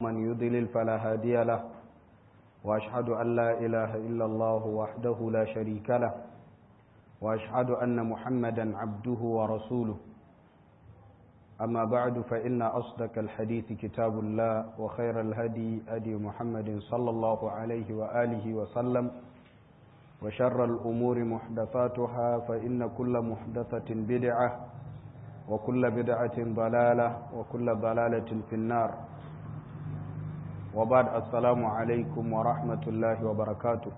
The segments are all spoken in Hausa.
ومن يضلل فلا هادي له وأشهد أن لا إله إلا الله وحده لا شريك له وأشهد أن محمدا عبده ورسوله أما بعد فإن أصدق الحديث كتاب الله وخير الهدي هدي محمد صلى الله عليه وآله وسلم وشر الأمور محدثاتها فإن كل محدثة بدعة وكل بدعة ضلالة وكل ضلالة في النار وبعد السلام عليكم ورحمة الله وبركاته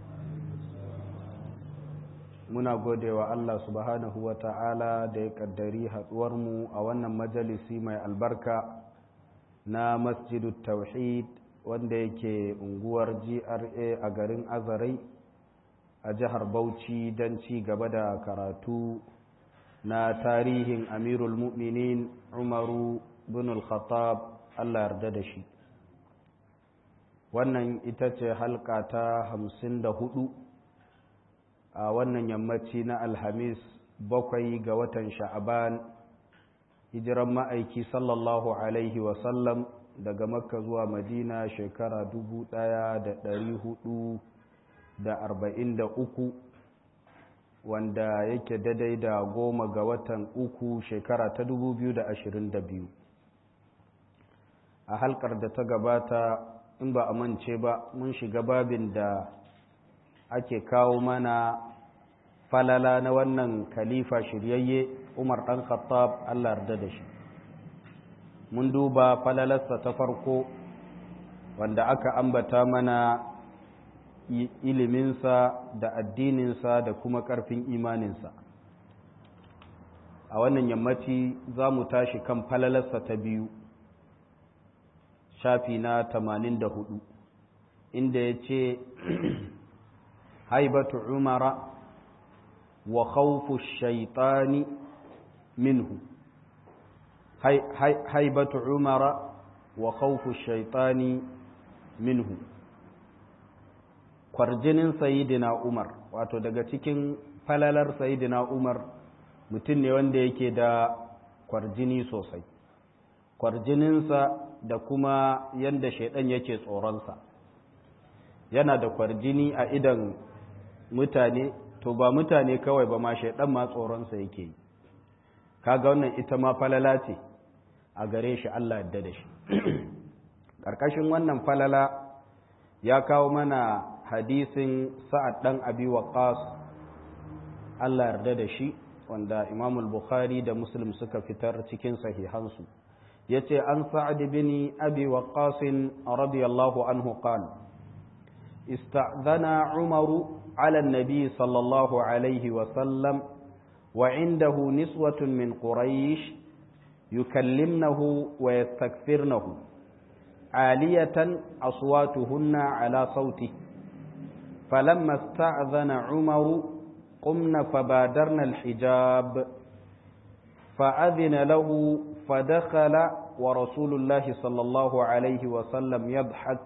muna gode wa Allah subhanahu wa ta'ala da ya kaddari haɗuwarmu a wannan majalisi mai albarka na masjidu tauhid wanda yake unguwar GRA a garin Azarai a jihar Bauchi don ci gaba da karatu na tarihin Amirul Mu'minin Umaru bin al-Khattab Allah yarda da shi wannan ita ce halka ta hamsin da hudu a wannan yammaci na alhamis bakwai ga watan sha'aban hijiran ma'aiki sallallahu alaihi wasallam daga makka zuwa madina shekara dubu ɗaya da ɗari hudu da arba'in da uku wanda yake daidai da goma ga watan uku shekara ta dubu biyu da ashirin da biyu a halkar da ta gabata in ba a mance ba mun shiga babin da ake kawo mana falala na wannan khalifa shiryayye umar ɗan khattab allah yarda da shi mun duba falalarsa ta farko wanda aka ambata mana iliminsa da addininsa da kuma ƙarfin imaninsa a wannan yammaci za mu tashi kan falalarsa ta biyu shafi na 84 inda ya ce haibatu umara wa khawfu shaitani minhu haibatu umara wa khawfu shaitani minhu kwarjinin sayidina umar wato daga cikin falalar sayidina umar mutum ne wanda yake da kwarjini sosai kwarjininsa da kuma yadda shaidan yake tsoronsa yana da kwarjini a idan mutane to ba mutane kawai ba ma shaidan ma tsoronsa yake yi kaga wannan ita ma falala ce a gare shi Allah yadda da shi ƙarƙashin wannan falala ya kawo mana hadisin sa'ad ɗan abi waqas Allah yarda da shi wanda Imam al-Bukhari da Muslim suka fitar cikin sahihansu yace an sa'ad bin abi waqas radiyallahu anhu qala استأذن عمر على النبي صلى الله عليه وسلم وعنده نسوة من قريش يكلمنه ويستكثرنه عالية أصواتهن على صوته فلما استأذن عمر قمن فبادرن الحجاب فأذن له فدخل ورسول الله صلى الله عليه وسلم يضحك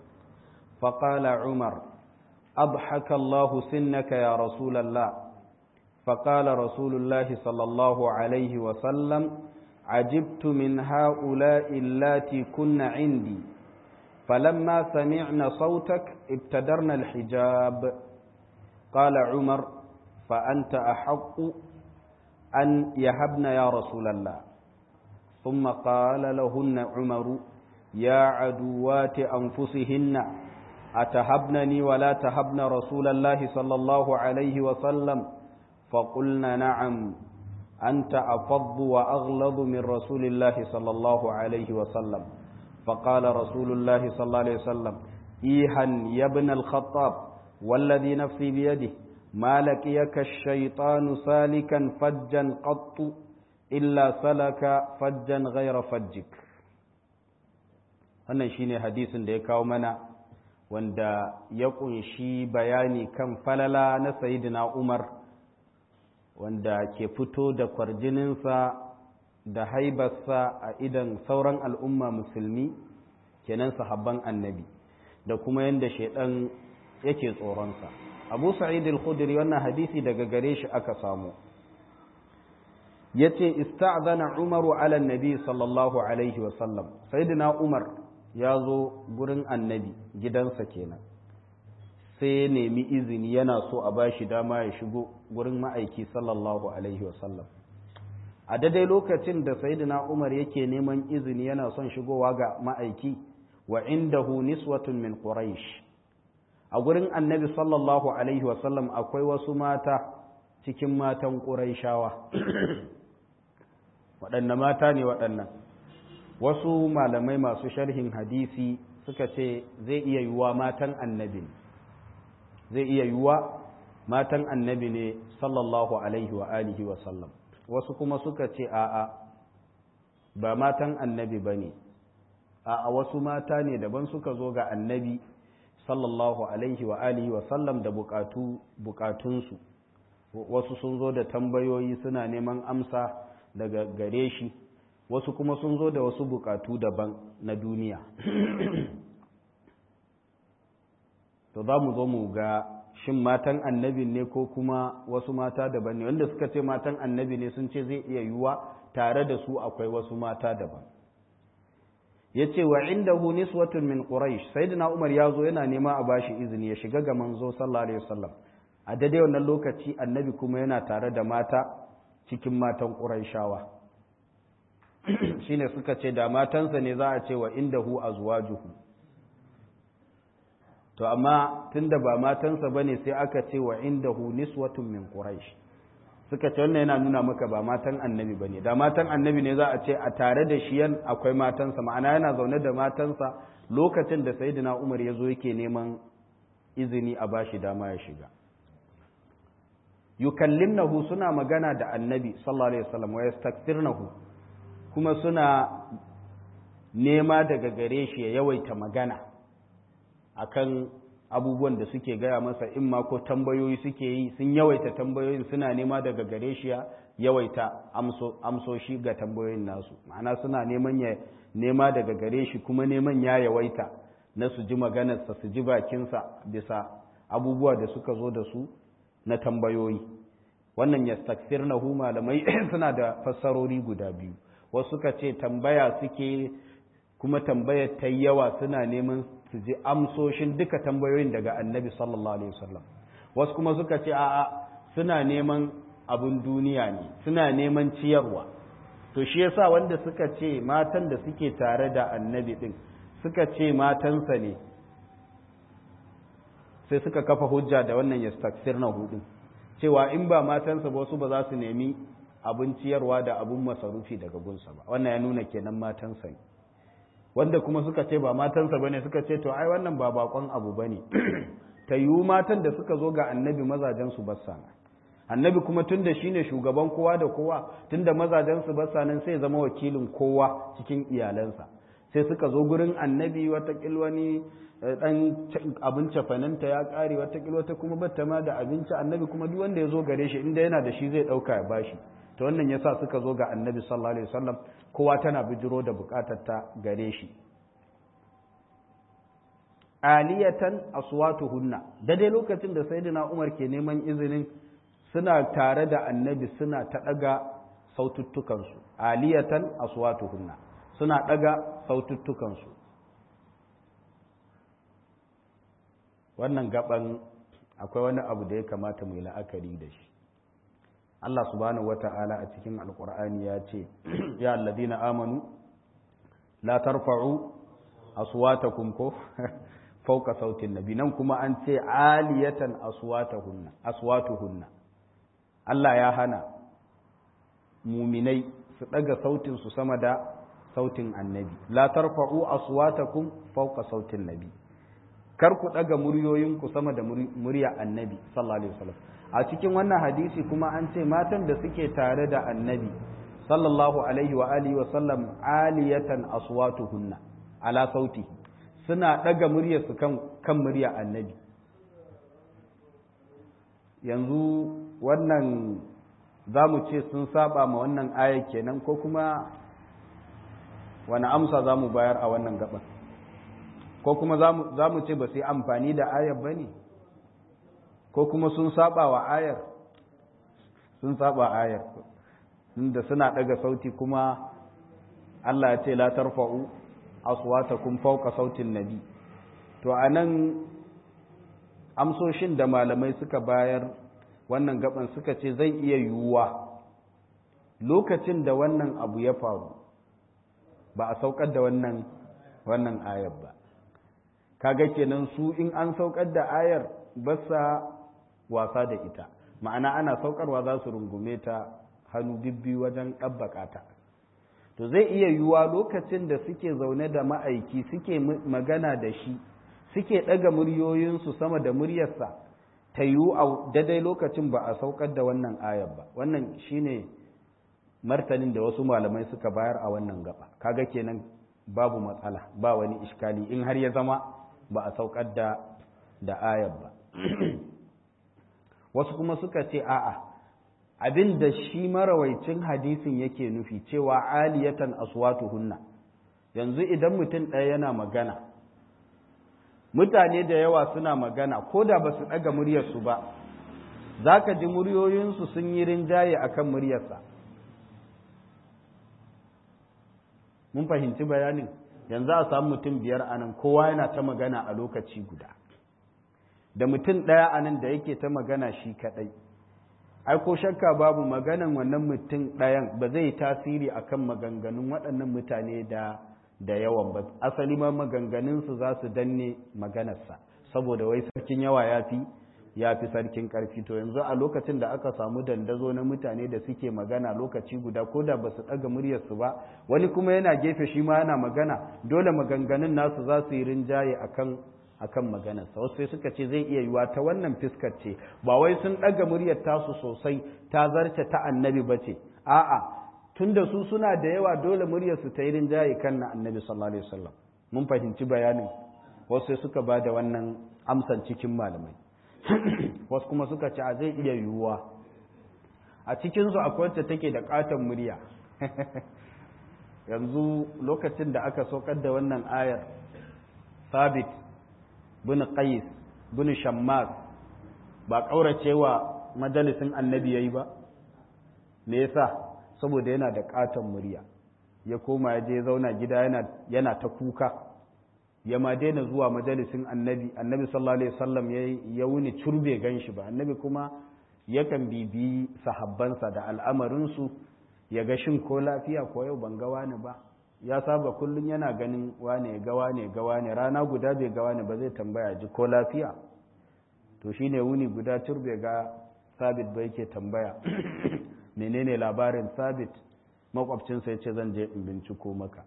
فقال عمر أضحك الله سنك يا رسول الله فقال رسول الله صلى الله عليه وسلم عجبت من هؤلاء اللاتي كن عندي فلما سمعنا صوتك ابتدرنا الحجاب قال عمر فأنت أحق أن يهبن يا رسول الله ثم قال لهن عمر يا عدوات أنفسهن أتهبنني ولا تهبن رسول الله صلى الله عليه وسلم فقلنا نعم أنت أفض وأغلظ من رسول الله صلى الله عليه وسلم فقال رسول الله صلى الله عليه وسلم إيها يا ابن الخطاب والذي نفسي بيده ما لقيك الشيطان سالكا فجا قط إلا سلك فجا غير فجك wannan shine hadisin da ya kawo mana wanda ya kunshi bayani kan falala na sayidina Umar wanda ke fito da kwarjininsa da haibarsa a idan sauran al'umma musulmi kenan sahabban annabi da kuma yadda shaidan yake tsoronsa abu sa'id al-khudri wannan hadisi daga gare shi aka samu yace ista'zana umaru ala nabi sallallahu alaihi wa sallam sayyidina umar ya zo gurin annabi gidansa kenan sai ya nemi izini yana so a bashi dama ya shigo gurin ma'aiki sallallahu alaihi wasallam a daidai lokacin da sayyidina umar yake neman izini yana son shigowa ga ma'aiki wa indahu niswatun min quraish a gurin annabi sallallahu alaihi wasallam akwai wasu mata cikin matan quraishawa waɗanne mata ne waɗannan wasu malamai masu sharhin hadisi suka ce zai iya yiwuwa matan annabi zai iya yiwuwa matan annabi ne sallallahu alaihi wa alihi wa sallam wasu kuma suka ce a'a ba matan annabi ba ne a'a wasu mata ne daban suka zo ga annabi sallallahu alaihi wa alihi wa sallam da bukatu bukatunsu wasu sun zo da tambayoyi suna neman amsa daga gare shi wasu kuma sun zo da wasu bukatu daban na duniya to za mu zo mu ga shin matan annabi ne ko kuma wasu mata daban ne wanda suka ce matan annabi ne sun ce zai iya yiwuwa tare da su akwai wasu mata daban ya ce wa inda hu niswatun min quraish sayyidina umar ya zo yana nema a bashi izini ya shiga ga manzo sallallahu alaihi wasallam a daidai wannan lokaci annabi kuma yana tare da mata cikin matan quraishawa shine suka ce da matansa ne za a ce wa inda hu azwajuhu to amma tunda ba matansa bane sai aka ce wa indahu niswatun min quraish suka ce wannan yana nuna maka ba matan annabi bane da matan annabi ne za a ce a tare da shi yan akwai matansa ma'ana yana zaune da matansa lokacin da sayyidina Umar ya zo yake neman izini a bashi dama ya shiga yukallimnahu suna magana da annabi sallallahu alaihi wasallam wa yastakthirnahu kuma suna nema daga gare shi ya yawaita magana akan abubuwan da suke gaya masa in ma ko tambayoyi suke yi sun yawaita tambayoyin suna nema daga gare shi ya yawaita amsoshi ga tambayoyin nasu ma'ana suna neman ya nema daga gare shi kuma neman ya yawaita na su ji maganarsa su ji bakinsa bisa abubuwa da suka zo da su na tambayoyi wannan ya hu malamai suna da fassarori guda biyu wasu suka ce tambaya suke kuma tambayar ta yawa suna neman su ji amsoshin duka tambayoyin daga annabi sallallahu alaihi wasallam wasu kuma suka ce a'a suna neman abin duniya ne suna neman ciyarwa to shi yasa wanda suka ce matan da suke tare da annabi din suka ce matansa ne sai suka kafa hujja da wannan yastaksir na hudu cewa in ba matansa ba wasu ba za su nemi abin ciyarwa da abin masarufi daga gunsa ba wannan ya nuna kenan matansa ne wanda kuma suka ce ba matansa bane suka ce to ai wannan ba bakon abu bane ta yiwu matan da suka zo ga annabi mazajen su bassa annabi kuma tunda shine shugaban kowa da kowa tunda mazajen su bassa nan sai zama wakilin kowa cikin iyalansa sai suka zo gurin annabi wata wani dan abin cafananta ya kare wata wata kuma batta ma da abinci annabi kuma duk wanda ya zo gare shi inda yana da shi zai dauka ya bashi to wannan yasa suka zo ga annabi sallallahu alaihi wasallam kowa tana bijiro da bukatar ta gare shi aliyatan aswatuhunna dai lokacin da sayyidina Umar ke neman izinin suna tare da annabi suna ta daga saututtukan su aliyatan aswatuhunna suna daga saututtukan su wannan gaban akwai wani abu da ya kamata mu yi la'akari da shi Allah subhanahu wata'ala a cikin alkur'ani ya ce ya alladina amanu la tarfa'u aswatakum ko fawqa sautin nabi nan kuma an ce aliyatan aswatahunna aswatuhunna Allah ya hana muminai su daga sautin su sama da sautin annabi la tarfa'u aswatakum fawqa sautin nabi kar ku daga muryoyinku sama da murya annabi sallallahu alaihi wasallam a cikin wannan hadisi kuma an ce matan da suke tare da annabi sallallahu alaihi wa alihi wa sallam aliyatan aswatuhunna ala sauti suna daga muryarsu kan kan murya annabi yanzu wannan za mu ce sun saba ma wannan aya kenan ko kuma wani amsa za mu bayar a wannan gaban ko kuma za mu ce ba su yi amfani da ayar ba ne ko kuma sun saba wa ayar sun saba ayar inda suna daga sauti kuma Allah ya ce la tarfa'u aswatakum fawqa sautin nabi to anan amsoshin da malamai suka bayar wannan gaban suka ce zai iya yiwuwa lokacin da wannan abu ya faru ba a saukar da wannan wannan ayar ba kaga kenan su in an saukar da ayar ba sa wasa da ita ma'ana ana saukarwa za su rungume ta hannu bibbi wajen ɗabbaka ta to zai iya yiwuwa lokacin da suke zaune da ma'aiki suke magana da shi suke ɗaga muryoyinsu sama da muryarsa ta yiwu a daidai lokacin ba a saukar da wannan ayar ba wannan shine martanin da wasu malamai suka bayar a wannan gaba kaga kenan babu matsala ba wani iskali in har ya zama ba a saukar da da ayar ba wasu kuma suka ce a'a abin da shi marawaicin hadisin yake nufi cewa aliyatan aswatuhunna yanzu idan mutum ɗaya yana magana mutane da yawa suna magana ko da ba su ɗaga muryarsu ba za ka ji muryoyinsu sun yi rinjaye a kan muryarsa mun fahimci bayanin yanzu a samu mutum biyar a nan kowa yana ta magana a lokaci guda da mutum ɗaya a nan da yake ta magana shi kaɗai ai ko shakka babu maganan wannan mutum ɗayan ba zai tasiri akan maganganun waɗannan mutane da da yawan ba asali ma maganganunsu za su danne maganarsa saboda wai sarkin yawa ya fi ya fi sarkin ƙarfi to yanzu a lokacin da aka samu dandazo na mutane da suke magana lokaci guda ko da ba su ɗaga muryarsu ba wani kuma yana gefe shi ma yana magana dole maganganun nasu za su yi rinjaye akan akan maganarsa wasu sai suka ce zai iya yiwa ta wannan fiskar ce ba wai sun ɗaga muryar tasu sosai ta zarce ta annabi ba ce a'a tunda su suna da yawa dole muryarsu ta yi rinjaye kan na annabi sallallahu alaihi wasallam mun fahimci bayanin wasu sai suka ba da wannan amsan cikin malamai wasu kuma suka ce a zai iya yiwuwa a cikinsu akwai wacce take da katon murya yanzu lokacin da aka saukar da wannan ayar sabit bin qais bin shammas ba kauracewa majalisin annabi yayi ba me yasa saboda yana da katon murya ya koma ya je zauna gida yana yana ta kuka ya ma daina zuwa majalisin annabi annabi sallallahu alaihi wasallam ya wuni curbe ganshi ba annabi kuma yakan bibi sahabbansa da al'amarinsu ya ga shin ko lafiya ko yau ban ga wani ba ya saba kullum yana ganin wane ga wane ga wane rana guda bai ga wane ba zai tambaya ji ko lafiya to shine wuni guda turbe ga sabit ba yake tambaya menene labarin sabit makwabcinsa ya ce zan je in binciko maka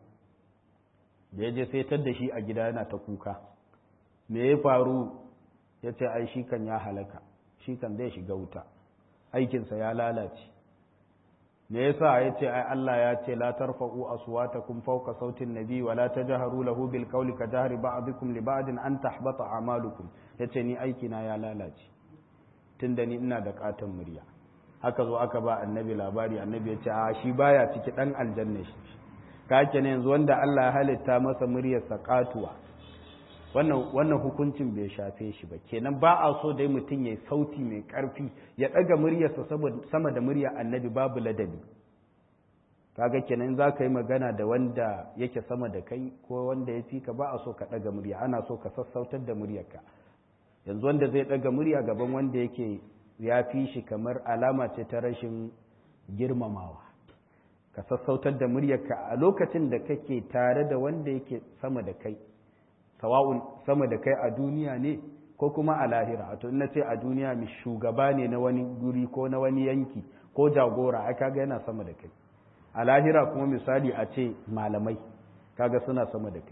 da ya je sai tar da shi a gida yana ta kuka me ya faru ya ce ai shi kan ya halaka shi kan zai shiga wuta aikinsa ya lalace me yasa ya ce ai Allah ya ce la tarfa'u aswatakum fawqa sautin nabi wa la tajharu lahu bil qawli ka jahri ba'dikum li ba'din an tahbata a'malukum yace ni aiki na ya lalace tunda ni ina da katon murya haka zo aka ba annabi labari annabi ya ce a shi baya ciki dan aljanna shi ka ne yanzu wanda Allah ya halitta masa muryar sakatuwa wannan wannan hukuncin bai shafe shi ba kenan ba a so dai mutum yayi sauti mai karfi ya daga muryarsa sama da murya annabi babu ladabi kaga kenan za ka yi magana da wanda yake sama da kai ko wanda ya fi ka ba a so ka daga murya ana so ka sassautar da muryarka yanzu wanda zai daga murya gaban wanda yake ya fi shi kamar alama ce ta rashin girmamawa ka sassautar da muryarka a lokacin da kake tare da wanda yake sama da kai sawa'un sama da kai a duniya ne ko kuma a lahira to na ce a duniya mi shugaba ne na wani guri ko na wani yanki ko jagora ai kaga yana sama da kai a lahira kuma misali a ce malamai kaga suna sama da kai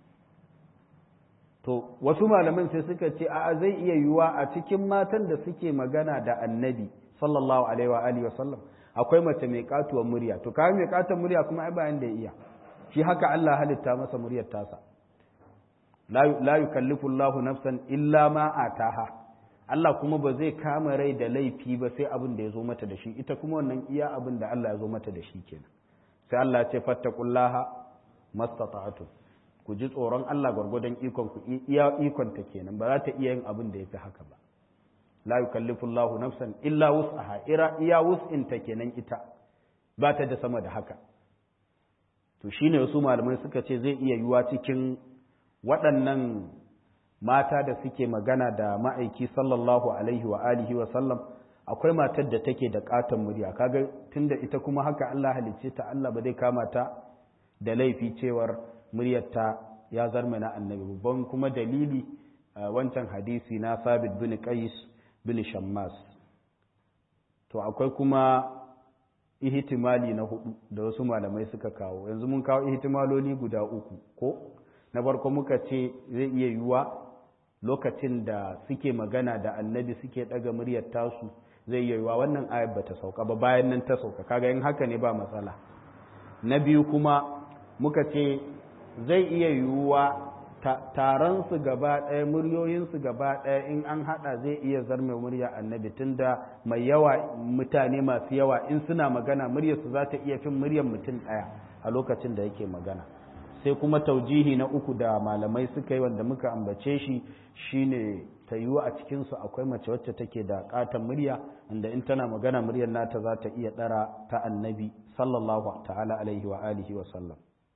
to wasu malaman sai suka ce a zai iya yiwuwa a cikin matan da suke magana da annabi sallallahu alaihi wa alihi wa sallam akwai mace mai katuwar murya to kai mai katuwar murya kuma ai bayan da ya iya shi haka Allah halitta masa muryar tasa la yukallifu Allahu nafsan illa ma ataha Allah kuma ba zai kama rai da laifi ba sai abin da ya zo mata da shi ita kuma wannan iya abin da Allah ya zo mata da shi kenan sai Allah ya ce fattaqullaha mastata'tu ku ji tsoron Allah gwargwadon ikon ku iya ikon ta kenan ba za ta iya yin abin da yafi haka ba la yukallifu Allahu nafsan illa wus'aha ira iya wus'in ta kenan ita ba ta da sama da haka to shine wasu malamai suka ce zai iya yiwa cikin waɗannan mata da suke magana da ma'aiki sallallahu alaihi wa alihi wa sallam akwai matar da take da katon murya kaga tunda ita kuma haka Allah halicce ta Allah ba zai kama ta da laifi cewar muryarta ya zarma na annabi babban kuma dalili wancan hadisi na sabit bin qais bin shammas to akwai kuma ihtimali na hudu da wasu malamai suka kawo yanzu mun kawo ihtimaloli guda uku ko na farko muka ce zai iya yiwuwa lokacin da suke magana da annabi suke daga muryar tasu zai iya yiwuwa wannan ayar bata sauka ba bayan nan ta sauka kaga in haka ne ba matsala na biyu kuma muka ce zai iya yiwuwa taron su gaba ɗaya muryoyinsu gaba ɗaya in an haɗa zai iya zarme murya annabi tunda mai yawa mutane masu yawa in suna magana muryarsu za ta iya fin muryar mutum ɗaya a lokacin da yake magana sai kuma taujihi na uku da malamai suka yi wanda muka ambace shi shine ta yiwu a cikinsu akwai mace wacce take da katon murya inda in tana magana muryar nata za ta iya ɗara ta annabi sallallahu ta'ala alaihi wa alihi wa sallam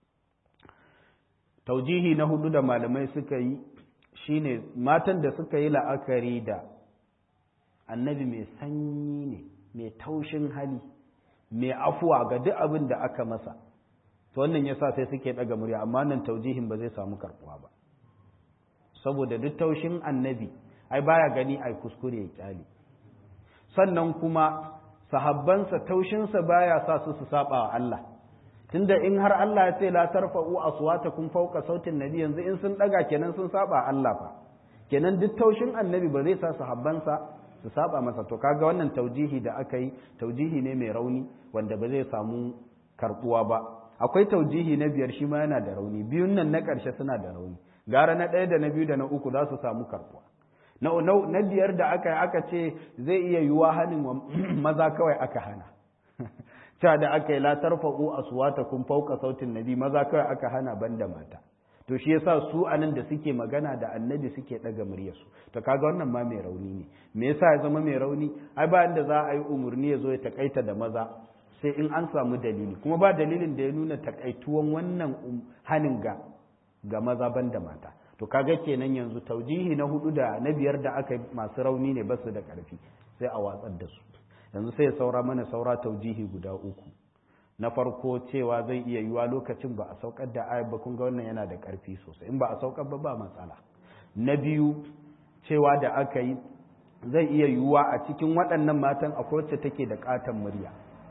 taujihi na hudu da malamai suka yi shine matan da suka yi la'akari da annabi mai sanyi ne mai taushin hali mai afuwa ga duk abin da aka masa to wannan yasa sai suke daga murya amma nan taujihin ba zai samu karbuwa ba saboda duk taushin annabi ai baya gani ai kuskure ya kyale sannan kuma sahabbansa taushinsa baya sa su su saba wa Allah tunda in har Allah ya ce la tarfa'u aswatakum fawqa sautin nabi yanzu in sun daga kenan sun saba Allah fa kenan duk taushin annabi ba zai sa sahabbansa su saba masa to kaga wannan taujihi da aka yi taujihi ne mai rauni wanda ba zai samu karbuwa ba akwai taujihi na biyar shi ma yana da rauni biyun nan na ƙarshe suna da rauni gara na ɗaya da na biyu da na uku za su samu karbuwa na biyar da aka yi aka ce zai iya yiwuwa hannun maza kawai aka hana ta da aka yi la tarfa'u aswatakum fawqa sautin nabi maza kawai aka hana banda mata to shi yasa su anan da suke magana da annabi suke daga muryarsu to kaga wannan ma mai rauni ne me yasa ya zama mai rauni ai ba inda za a yi umurni ya zo ya takaita da maza sai in an samu dalili kuma ba dalilin da ya nuna takaituwan wannan hanin ga ga maza banda mata to kaga kenan yanzu taujihi na hudu da na biyar da aka masu rauni ne basu da karfi sai a watsar da su yanzu sai saura mana saura taujihi guda uku na farko cewa zai iya yiwa lokacin ba a saukar da ayat ba kun ga wannan yana da karfi sosai in ba a saukar ba ba matsala na biyu cewa da aka yi zai iya yiwuwa a cikin waɗannan matan akwai wacce take da ƙaton murya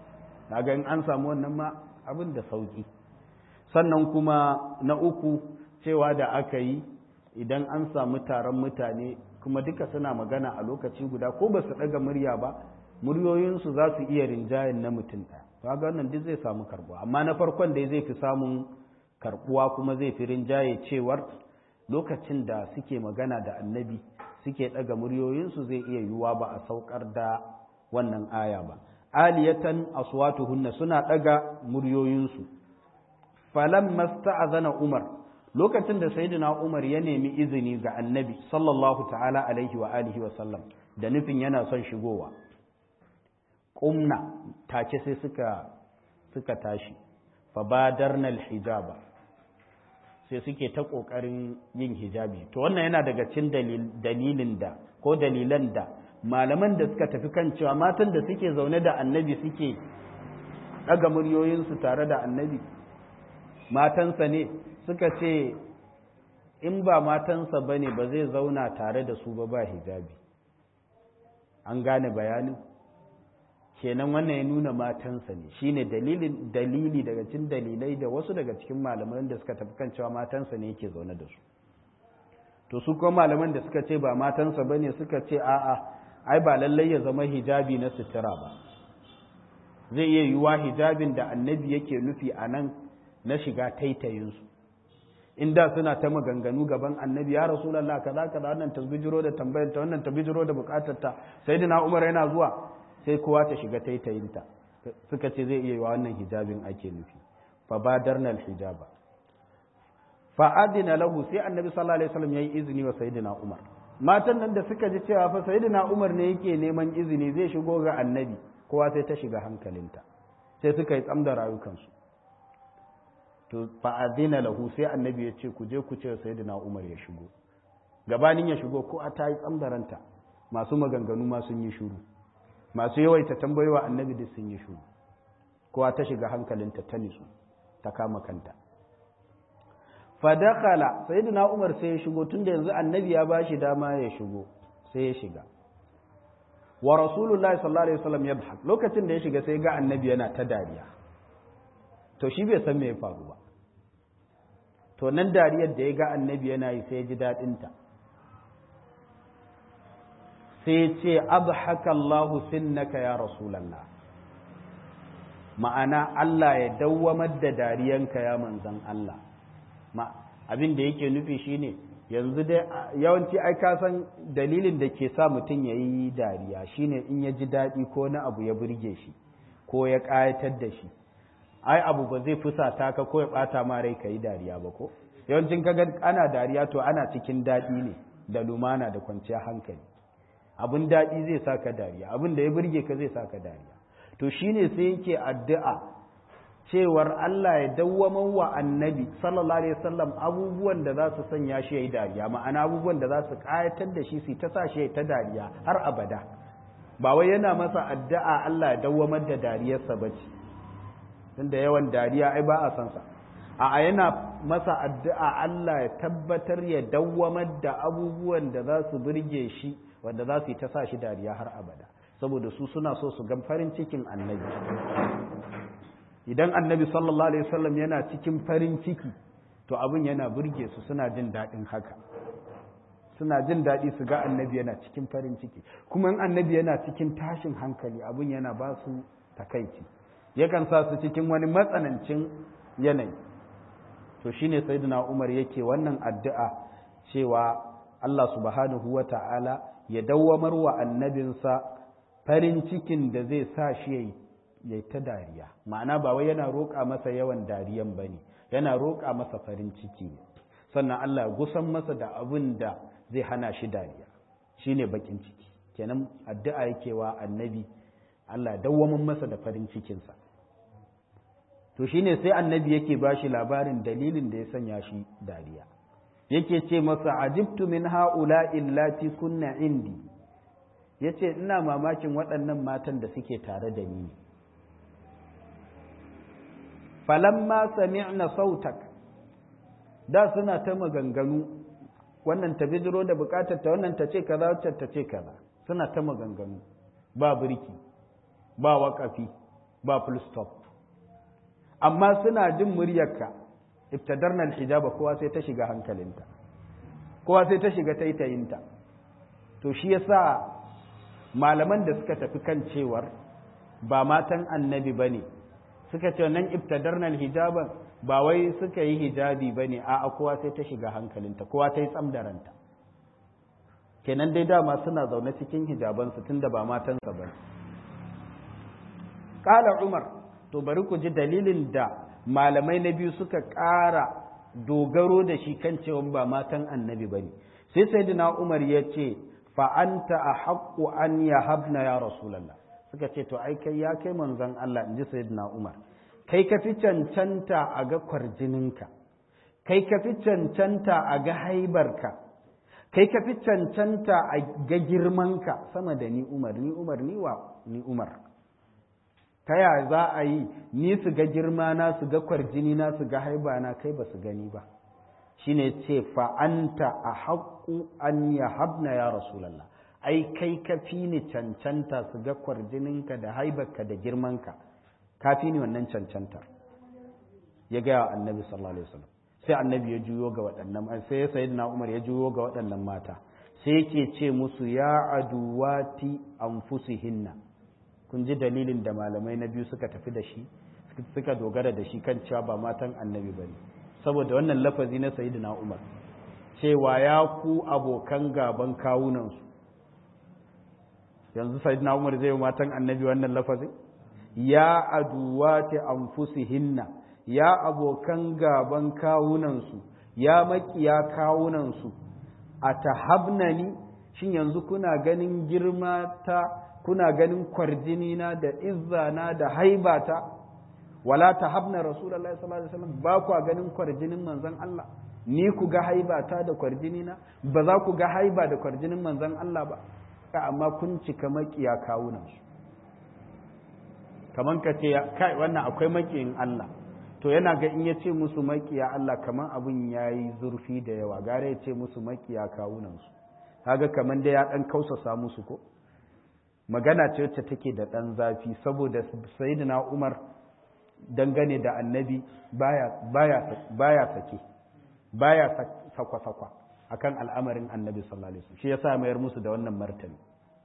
ga in an samu wannan ma abin da sauki sannan kuma na uku cewa da aka yi idan an samu taron mutane kuma duka suna magana a lokaci guda ko ba su ɗaga murya ba muryoyinsu za su iya rinjayen na mutum ɗaya to ga wannan duk zai samu karbuwa amma na farkon da zai fi samun karbuwa kuma zai fi rinjaye cewar lokacin da suke magana da annabi suke ɗaga muryoyinsu zai iya yiwuwa ba a saukar da wannan aya ba aliyatan aswatuhunna suna ɗaga muryoyinsu falan masta'azana umar lokacin da sayyidina umar ya nemi izini ga annabi sallallahu ta'ala alaihi wa alihi wa sallam da nufin yana son shigowa ƙumna take sai suka suka tashi fa badarna hijaba sai suke ta ƙoƙarin yin hijabi to wannan yana daga cikin dalilin da ko dalilan da malaman da suka tafi kan cewa matan da suke zaune da annabi suke ɗaga muryoyinsu tare da annabi matansa ne suka ce in ba matansa ba ne ba zai zauna tare da su ba ba hijabi an gane bayanin kenan wannan ya nuna matansa ne shine dalilin dalili daga cikin dalilai da wasu daga cikin malaman da suka tafi kan cewa matansa ne yake zaune da su to su kuma malaman da suka ce ba matansa bane suka ce a'a ai ba lallai ya zama hijabi na sutura ba zai iya yiwuwa hijabin da annabi yake nufi a nan na shiga taitayinsu in da suna ta maganganu gaban annabi ya rasulallah kaza kaza wannan ta bijiro da tambayar ta wannan ta bijiro da bukatar ta sayyidina umar yana zuwa sai kowa ta shiga taitayinta suka ce zai iya yiwa wannan hijabin ake nufi fa badarna alhijaba fa adina lahu sai annabi sallallahu alaihi wasallam yayi izini wa sayyidina umar matan nan da suka ji cewa fa sayyidina umar ne yake neman izini zai shigo ga annabi kowa sai ta shiga hankalinta sai suka yi tsam da rayukansu to fa'adina lahu sai annabi ya ce ku je ku ce sayyidina umar ya shigo gabanin ya shigo ko a ta yi tsambaranta masu maganganu ma sun yi shuru masu yawaita tambayowa annabi duk sun yi shuru kowa ta shiga hankalinta ta nisu ta kama kanta fadakala sayyidina umar sai ya shigo tunda yanzu annabi ya bashi dama ya shigo sai ya shiga wa rasulullahi sallallahu alaihi wasallam yadhhak lokacin da ya shiga sai ga annabi yana ta dariya to shi bai san me ya faru ba to nan dariyar da ya ga annabi yana yi sai ya ji dadin ta sai ya ce abhaka Allahu sinnaka ya rasulullah ma'ana Allah ya dawwamar da dariyanka ya manzan Allah ma abin da yake nufi shine yanzu dai yawanci ai ka san dalilin da ke sa mutum ya yi dariya shine in ya ji daɗi ko na abu ya burge shi ko ya ƙayatar da shi ai abu ba zai fusata ka ko ya ɓata ma rai ka yi dariya ba ko yawancin kaga ana dariya to ana cikin daɗi ne da lumana da kwanciyar hankali abin daɗi zai sa ka dariya abin da ya burge ka zai sa ka dariya to shine sai yake addu'a cewar Allah ya dawwaman wa annabi sallallahu alaihi wasallam abubuwan da za su sanya shi yayi dariya ma'ana abubuwan da za su kayatar da shi su ta sa shi ta dariya har abada ba wai yana masa addu'a Allah ya dawwamar da dariyarsa bace tunda yawan dariya ai ba a san sa a yana masa addu'a Allah ya tabbatar ya dawwamar da abubuwan da za su burge shi wanda za su yi ta sa shi dariya har abada saboda su suna so su ga farin cikin annabi idan annabi sallallahu alaihi wasallam yana cikin farin ciki to abin yana burge su suna jin daɗin haka suna jin daɗi su ga annabi yana cikin farin ciki kuma in annabi yana cikin tashin hankali abin yana ba su takaici yakan sa su cikin wani matsanancin yanayi to shine sayyidina Umar yake wannan addu'a cewa Allah subhanahu wa ta'ala ya dawwamar wa annabinsa farin cikin da zai sa shi yayi ya ta dariya ma'ana ba wai yana roƙa masa yawan dariyan ba ne yana roƙa masa farin ciki ne sannan Allah ya gusan masa da abin da zai hana shi dariya shine bakin ciki kenan addu'a yake wa annabi Allah dawwamin masa da farin cikinsa to shine sai annabi yake ba shi labarin dalilin da ya sanya shi dariya yake ce masa ajibtu min ha'ula illati kunna indi yace ina mamakin waɗannan matan da suke tare da ni ne falamma sami'na sautak da suna ta maganganu wannan ta bidiro da bukatar ta wannan ta ce kaza wacce ta ce kaza suna ta maganganu ba birki ba waƙafi ba full stop amma suna jin muryarka ibtadarna alhijaba kowa sai ta shiga hankalinta kowa sai ta shiga taitayinta to shi yasa malaman da suka tafi kan cewar ba matan annabi bane suka ce nan ibtadarna hijaban ba wai suka yi hijabi bane a kowa sai ta shiga hankalinta kowa ta yi tsamdaranta kenan dai dama suna zaune cikin hijabansu tunda ba matansa ba Ƙala Umar to bari ku ji dalilin da malamai na biyu suka ƙara dogaro da shi kan cewa ba matan annabi bane sai sayyidina Umar ya ce fa anta ahaqqu an yahabna ya rasulullah suka ce to ai kai ya kai manzon Allah inji sayyidina Umar kai ka fi cancanta a ga kwarjininka kai ka fi cancanta a ga haibarka kai ka fi cancanta a ga girmanka sama da ni Umar ni Umar ni wa ni Umar ta ya za a yi ni su ga girma na su ga kwarjini na su ga haiba na kai ba su gani ba shine ce fa anta a haƙƙu an yahabna ya rasulallah ai kai ka fi ni cancanta su ga kwarjininka da haibarka da girmanka ka fi ni wannan cancantar ya gaya wa annabi sallallahu alaihi wasallam sai annabi ya juyo ga waɗannan sai ya sayyidina umar ya juyo ga waɗannan mata sai yake ce musu ya aduwati anfusihinna kun ji dalilin da malamai na biyu suka tafi da shi suka dogara da shi kan cewa ba matan annabi bane saboda wannan lafazi na sayyidina umar cewa ya ku abokan gaban kawunansu yanzu sayyidina umar zai yi matan annabi wannan lafazin ya aduwati anfusihinna ya abokan gaban kawunansu ya makiya kawunansu a tahabnani shin yanzu kuna ganin girma ta kuna ganin kwarjinina da izzana da haibata wala tahabna rasulullahi sallallahu alaihi wasallam ba ku ganin kwarjinin manzon Allah ni ku ga haiba ta da kwarjini na ba za ku ga haiba da kwarjinin manzon Allah ba ka amma kun cika makiya kawunan su kaman ka ce kai wannan akwai makiyin Allah to yana ga in ya ce musu makiya Allah kaman abun yayi zurfi da yawa gare ya ce musu makiya kawunan su kaga kaman da ya dan kausasa musu ko magana ce wacce take da dan zafi saboda sayyidina Umar dangane da annabi baya baya baya sake baya sakwa-sakwa akan al'amarin annabi sallallahu alaihi wasallam shi yasa mayar musu da wannan martani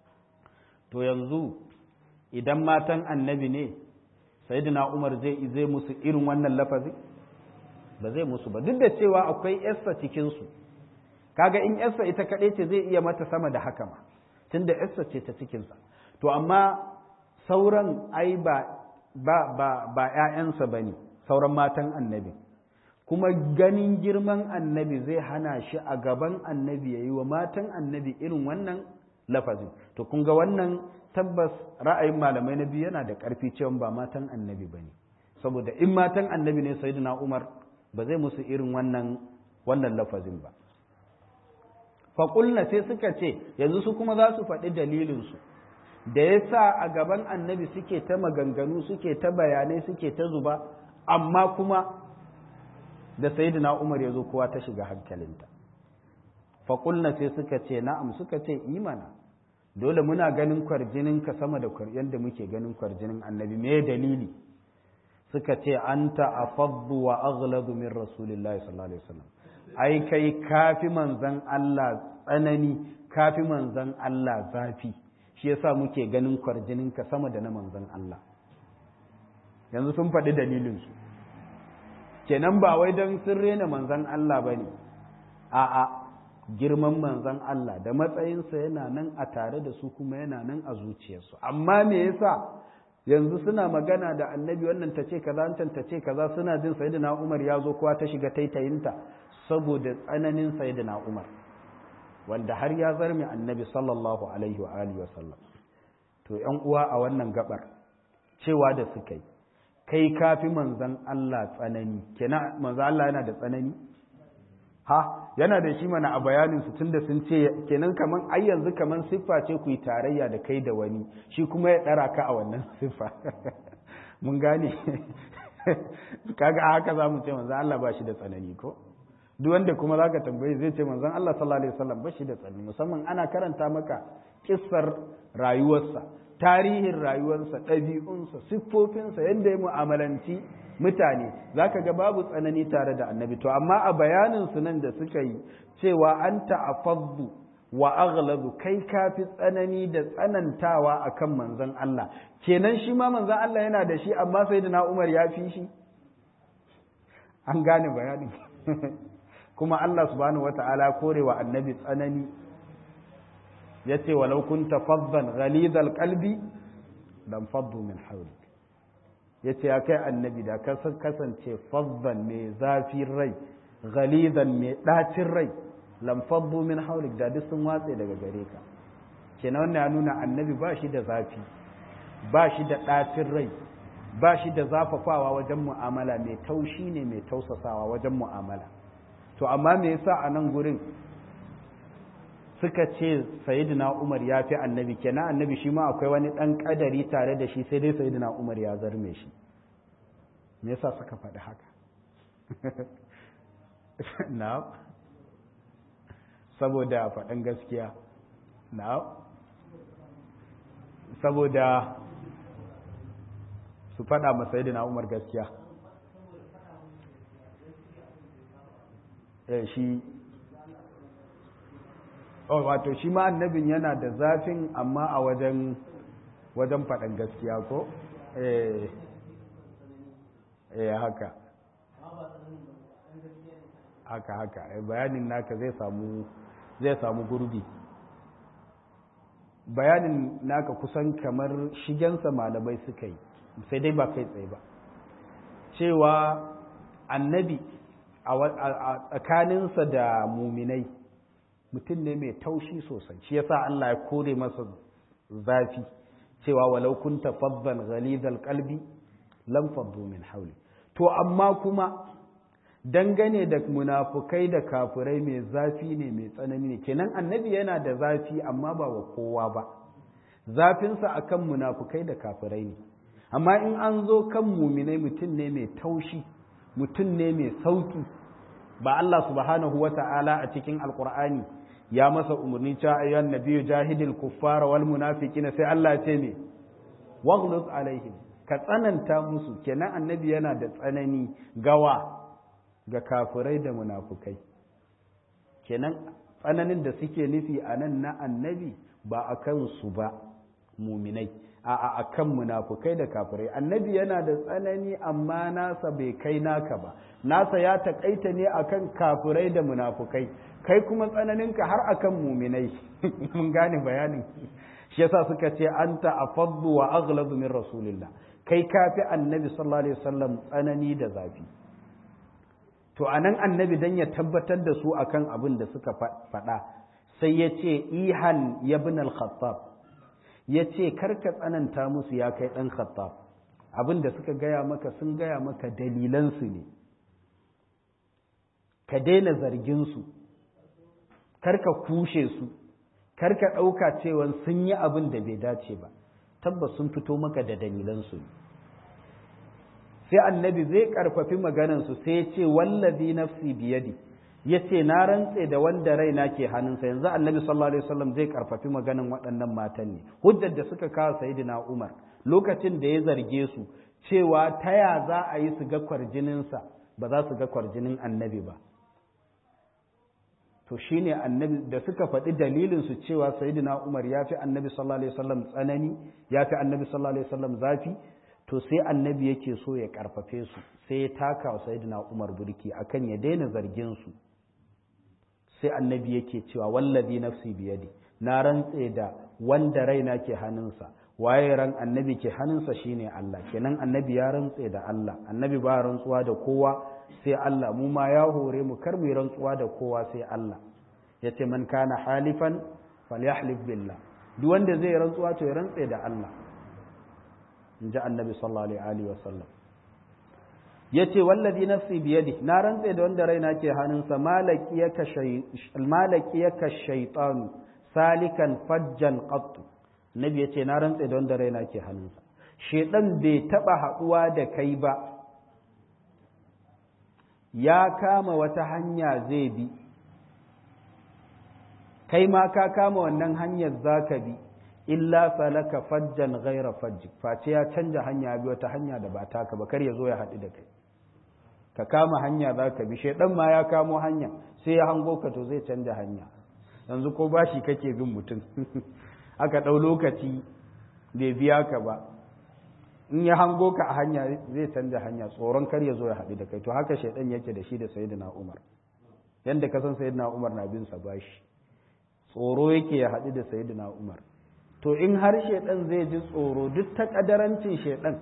to yanzu idan matan annabi ne sayyidina Umar zai zai musu irin wannan lafazi ba zai musu ba duk da cewa akwai yarsa cikin su kaga in yarsa ita kadai ce zai iya mata sama da haka ma tunda yarsa ce ta cikin sa to amma sauran ai ba ba ba ba ƴaƴansa bane sauran matan annabi kuma ganin girman annabi zai hana shi a gaban annabi yayi wa matan annabi irin wannan lafazin to kun ga wannan tabbas ra'ayin malamai na biyu yana da ƙarfi cewa ba matan annabi ba ne saboda in matan annabi ne sayyidina umar ba zai musu irin wannan wannan lafazin ba faƙulna sai suka ce yanzu su kuma za su faɗi dalilinsu da ya sa a gaban annabi suke ta maganganu suke ta bayanai suke ta zuba amma kuma da sayyidina umar ya zo kowa ta shiga hankalinta faƙulna sai suka ce na'am suka ce imana dole muna ganin kwarjinin ka sama da yadda muke ganin kwarjinin annabi me dalili suka ce anta afaddu wa aghladu min rasulillahi sallallahu alaihi wasallam ai kai kafi manzan Allah tsanani kafi manzan Allah zafi shi yasa muke ganin kwarjinin ka sama da na manzan Allah yanzu sun faɗi dalilin su kenan ba wai don sun rena manzan Allah bane a'a girman manzan Allah da matsayinsa yana nan a tare da su kuma yana nan a zuciyarsu amma me yasa yanzu suna magana da annabi wannan ta ce kaza wancan ta ce kaza suna jin sayyidina Umar ya zo kowa ta shiga taitayinta saboda tsananin sayyidina Umar wanda har ya zarme annabi sallallahu alaihi wa alihi wasallam to ƴan uwa a wannan gabar cewa da suka yi kai kafi manzan Allah tsanani kenan manzan Allah yana da tsanani ha yana da shi mana a bayanin su tunda sun ce kenan kaman ai yanzu kaman siffa ce ku yi tarayya da kai da wani shi kuma ya dara ka a wannan siffa mun gane kaga a haka zamu ce manzon Allah ba shi da tsanani ko duk wanda kuma zaka tambaye zai ce manzon Allah sallallahu alaihi wasallam ba shi da tsanani musamman ana karanta maka kissar rayuwarsa tarihin rayuwarsa ɗabi'unsa siffofinsa yadda ya mu'amalanci mutane za ka ga babu tsanani tare da annabi to amma a bayanin su nan da suka yi cewa an ta'afaddu wa aghladu kai kafi tsanani da tsanantawa akan manzon Allah kenan shi ma manzon Allah yana da shi amma sai da na Umar ya fi shi an gane bayanin kuma Allah subhanahu wata'ala korewa annabi tsanani yace walau kunta faddan ghalidhal qalbi lam faddu min hawlik ya ce ya kai annabi da ka kasance faddan mai zafin rai ghalidan mai ɗacin rai lamfaddu min haulik da duk sun watse daga gare ka kenan wannan ya nuna annabi ba shi da zafi ba shi da ɗacin rai ba shi da zafafawa wajen mu'amala mai taushi ne mai tausasawa wajen mu'amala to amma me yasa a nan gurin suka ce sayyidina Umar ya fi annabi kenan annabi shi ma akwai wani ɗan ƙadari tare da shi sai dai sayyidina Umar ya zarme shi me yasa suka faɗi haka na saboda faɗin gaskiya na saboda su faɗa ma sayyidina Umar gaskiya eh shi oh wato shi ma annabin yana da zafin amma a wajen wajen faɗan gaskiya ko eh eh haka haka haka bayanin naka zai samu zai samu gurbi bayanin naka kusan kamar shigensa malamai suka yi sai dai ba kai tsaye ba cewa annabi a tsakaninsa da muminai mutum ne mai taushi sosai shi yasa Allah ya kore masa zafi cewa walau kunta faddan ghalidhal qalbi lam faddu min hawli to amma kuma dangane da munafukai da kafirai mai zafi ne mai tsanani ne kenan annabi yana da zafi amma ba wa kowa ba zafinsa akan munafukai da kafirai ne amma in an zo kan muminai mutum ne mai taushi mutum ne mai sauki ba Allah subhanahu wa ta'ala a cikin alkur'ani ya masa umarni cewa ayyuhan nabiyyu jahidil kuffara wal munafiqina sai Allah ya ce me waghluz alaihim ka tsananta musu kenan annabi yana da tsanani gawa ga kafirai da munafukai kenan tsananin da suke nufi a nan na annabi ba a kansu ba muminai a a kan munafukai da kafirai annabi yana da tsanani amma nasa bai kai naka ba nasa ya takaita ne akan kafirai da munafukai kai kuma tsananinka har akan muminai mun gane bayanin shi yasa suka ce anta afaddu wa aghladu min rasulillah kai kafi annabi sallallahu alaihi wasallam tsanani da zafi to anan annabi dan ya tabbatar da su akan abin da suka faɗa sai ya ce ihan ibn al-khattab ya ce karka tsananta musu ya kai ɗan khattab abin da suka gaya maka sun gaya maka dalilansu ne ka daina zarginsu karka kushe su karka ɗauka cewa sun yi abin da bai dace ba tabbas sun fito maka da dalilansu ne sai annabi zai karfafi maganansu sai ya ce wallazi nafsi biyadi ya ce na rantse da wanda raina ke hannunsa yanzu annabi sallallahu alaihi wasallam zai karfafi maganan waɗannan matan ne hujjar da suka kawo sayyidina umar lokacin da ya zarge su cewa ta ya za a yi su ga kwarjininsa ba za su ga kwarjinin annabi ba to shine annabi da suka faɗi dalilin su cewa sayyidina umar ya fi annabi sallallahu alaihi wasallam tsanani ya fi annabi sallallahu alaihi wasallam zafi to sai annabi yake so ya karfafe su sai ya taka wa sayyidina umar burki akan ya daina zargin su sai annabi yake cewa wallazi nafsi biyadi na rantse da wanda raina ke hannunsa waye ran annabi ke hannunsa shine Allah kenan annabi ya rantse da Allah annabi ba rantsuwa da kowa sai Allah mu ma ya hore mu kar mu rantsuwa da kowa sai Allah yace man kana halifan falyahlif billah duk wanda zai rantsuwa to ya rantse da Allah inji annabi sallallahu alaihi wasallam yace wallazi nafsi biyadi na rantse da wanda raina ke hannunsa malakiyaka shay malakiyaka shaytanu salikan fajjan qattu nabi yace na rantse da wanda raina ke hannunsa shedan bai taba haduwa da kai ba ya kama wata hanya zai bi kai ma ka kama wannan hanyar zaka bi illa salaka fajjan ghaira fajjik face ya canja hanya bi wata hanya da ba taka ba kar ya zo ya haɗu da kai ka kama hanya za ka bi shaidan ma ya kamo hanya sai ya hango ka to zai canja hanya yanzu ko bashi kake bin mutum aka ɗau lokaci bai biya ka ba in ya hango ka a hanya zai canja hanya tsoron kar ya zo ya haɗu da kai to haka shaidan yake da shi da sayyidina umar yanda ka san sayyidina umar na bin sa bashi tsoro yake ya haɗu da sayyidina umar to in har shaidan zai ji tsoro duk ta kadarancin shaidan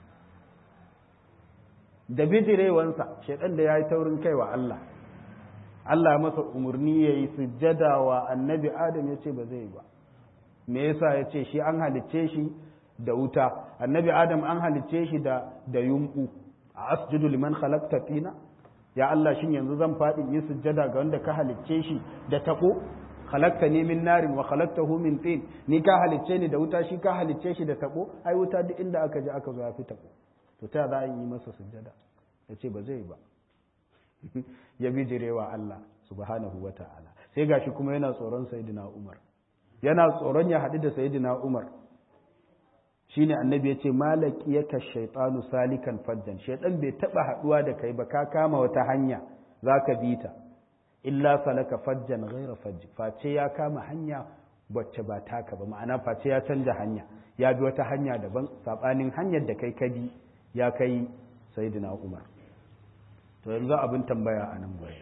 da bijirewansa shaidan da ya yi taurin kai wa Allah Allah masa umarni ya yi sujjada wa annabi Adam ya ce ba zai ba me yasa ya ce shi an halicce shi da wuta annabi Adam an halicce shi da da yumbu a asjudu liman khalaqta fina ya Allah shin yanzu zan faɗi yi sujjada ga wanda ka halicce shi da tabo khalaqta ni min narin wa khalaqtahu min tin ni ka halicce ni da wuta shi ka halicce shi da tabo ai wuta duk inda aka je aka zo ya fi tabo to ta za a yi masa sujjada ya ce ba zai ba ya bijirewa Allah subhanahu wa ta'ala sai gashi kuma yana tsoron sayidina Umar yana tsoron ya haɗu da sayidina Umar shine annabi ya ce malaki yaka shaitanu salikan fajjan shaitan bai taɓa haɗuwa da kai ba ka kama wata hanya za ka bi ta illa salaka fajjan ghaira fajji face ya kama hanya wacce ba taka ba ma'ana face ya canja hanya ya bi wata hanya daban saɓanin hanyar da kai ka bi ya kai sayidina Umar to yanzu abin tambaya a nan bai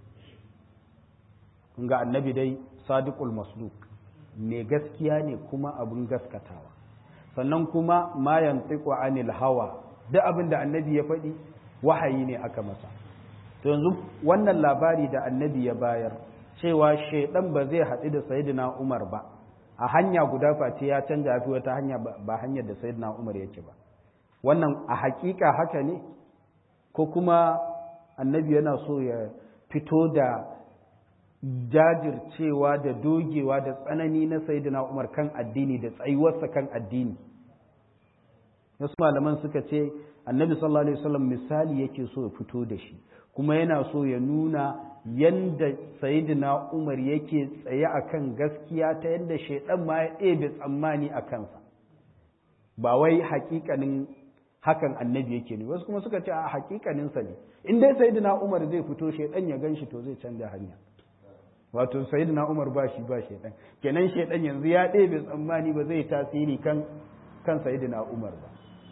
kun ga annabi dai sadiqul masduq mai gaskiya ne kuma abin gaskatawa sannan kuma ma yantiqu anil hawa duk abin da annabi ya faɗi wahayi ne aka masa to yanzu wannan labari da annabi ya bayar cewa shaidan ba zai haɗu da sayyidina Umar ba a hanya guda face ya canja fi wata hanya ba hanyar da sayyidina Umar yake ba wannan a hakika haka ne ko kuma annabi yana so ya fito da jajircewa da dogewa da tsanani na sayyidina Umar kan addini da tsayuwarsa kan addini wasu malaman suka ce annabi sallallahu alaihi wasallam misali yake so ya fito da shi kuma yana so ya nuna yanda sayyidina Umar yake tsaye akan gaskiya ta yadda shaidan ma ya ɗebe tsammani a kansa ba wai hakikanin hakan annabi yake ne wasu kuma suka ce a hakikaninsa ne in dai sayyidina Umar zai fito shaidan ya ganshi to zai canja hanya wato sayyidina Umar ba shi ba shaidan kenan shaidan yanzu ya ɗebe tsammani ba zai tasiri kan kan sayyidina Umar ba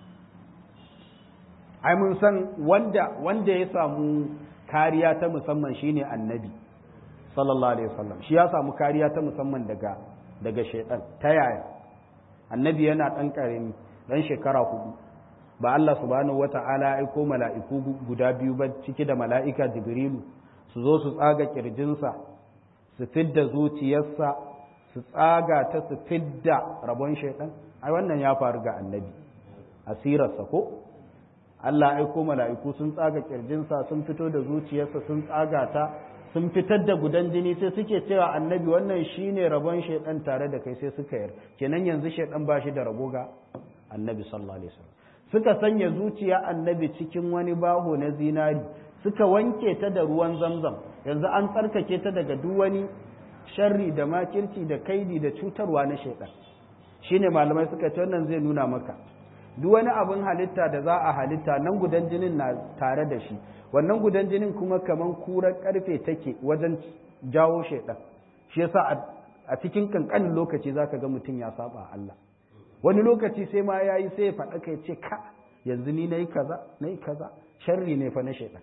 ai mun san wanda wanda ya samu kariya ta musamman shine annabi sallallahu alaihi wasallam shi ya samu kariya ta musamman daga daga shaidan ta yaya annabi yana dan karami dan shekara hudu ba Allah subhanahu wata'ala ya aiko mala'iku guda biyu ba ciki da mala'ika jibrilu su zo su tsaga kirjinsa su fidda zuciyarsa su tsaga ta su fidda rabon shaidan ai wannan ya faru ga annabi asirarsa ko Allah aiko mala'iku sun tsaga kirjinsa sun fito da zuciyarsa sun tsaga ta sun fitar da gudan jini sai suke cewa annabi wannan shine rabon shaidan tare da kai sai suka yar kenan yanzu shaidan ba shi da rabo ga annabi sallallahu alaihi wasallam suka sanya zuciya annabi cikin wani baho na zinari suka wanke ta da ruwan zamzam yanzu an tsarkake ta daga duk wani sharri da makirci da kaidi da cutarwa na shaidan shine malamai suka ce wannan zai nuna maka duk wani abin halitta da za a halitta nan gudan jinin na tare da shi wannan gudan jinin kuma kaman kurar karfe take wajen jawo shaidan shi yasa a cikin kankanin lokaci zaka ga mutum ya saba Allah wani lokaci sai ma yayi sai ya faɗa kai ce ka yanzu ni nayi kaza nayi kaza sharri ne fa na shaidan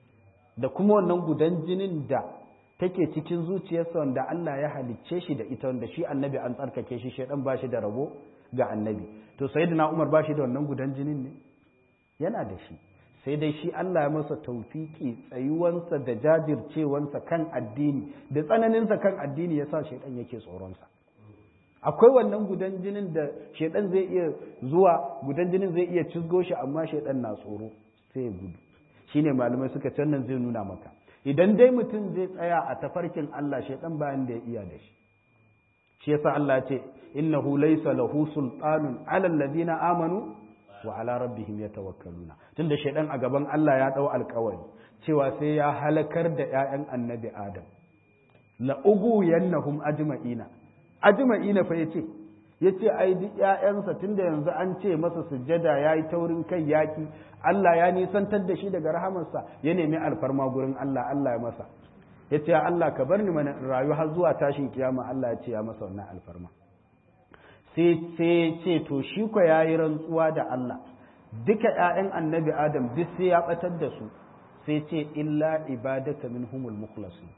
da kuma wannan gudan jinin da take cikin zuciyarsa wanda Allah ya halicce shi da ita wanda shi annabi an tsarkake shi shaidan ba shi da rabo ga annabi to sayyidina Umar ba shi da wannan gudan jinin ne yana da shi sai dai shi Allah ya masa taufiki tsayuwansa da jajircewansa kan addini da tsananinsa kan addini yasa shaidan yake tsoronsa akwai wannan gudan jinin da shaidan zai iya zuwa gudan jinin zai iya cizgo shi amma shaidan na tsoro sai ya gudu shine malamai suka ce nan zai nuna maka idan dai mutum zai tsaya a tafarkin Allah shaidan bayan da ya iya da shi shi yasa Allah ya ce innahu laysa lahu sultanun ala alladhina amanu wa ala rabbihim yatawakkaluna tunda shaidan a gaban Allah ya dau alƙawari cewa sai ya halakar da ƴaƴan annabi Adam la ugu yannahum ajma'ina ajma'ina fa yace yace ai duk ƴaƴansa tunda yanzu an ce masa sujjada yayi taurin kai yaki Allah ya nisantar da shi daga rahamarsa ya nemi alfarma gurin Allah Allah ya masa yace ya Allah ka bar ni mana rayu har zuwa tashin kiyama Allah ya ce ya masa wannan alfarma sai sai ce to shi ko yayi rantsuwa da Allah duka ƴaƴan annabi Adam duk sai ya batar da su sai ce illa ibadaka minhumul mukhlasin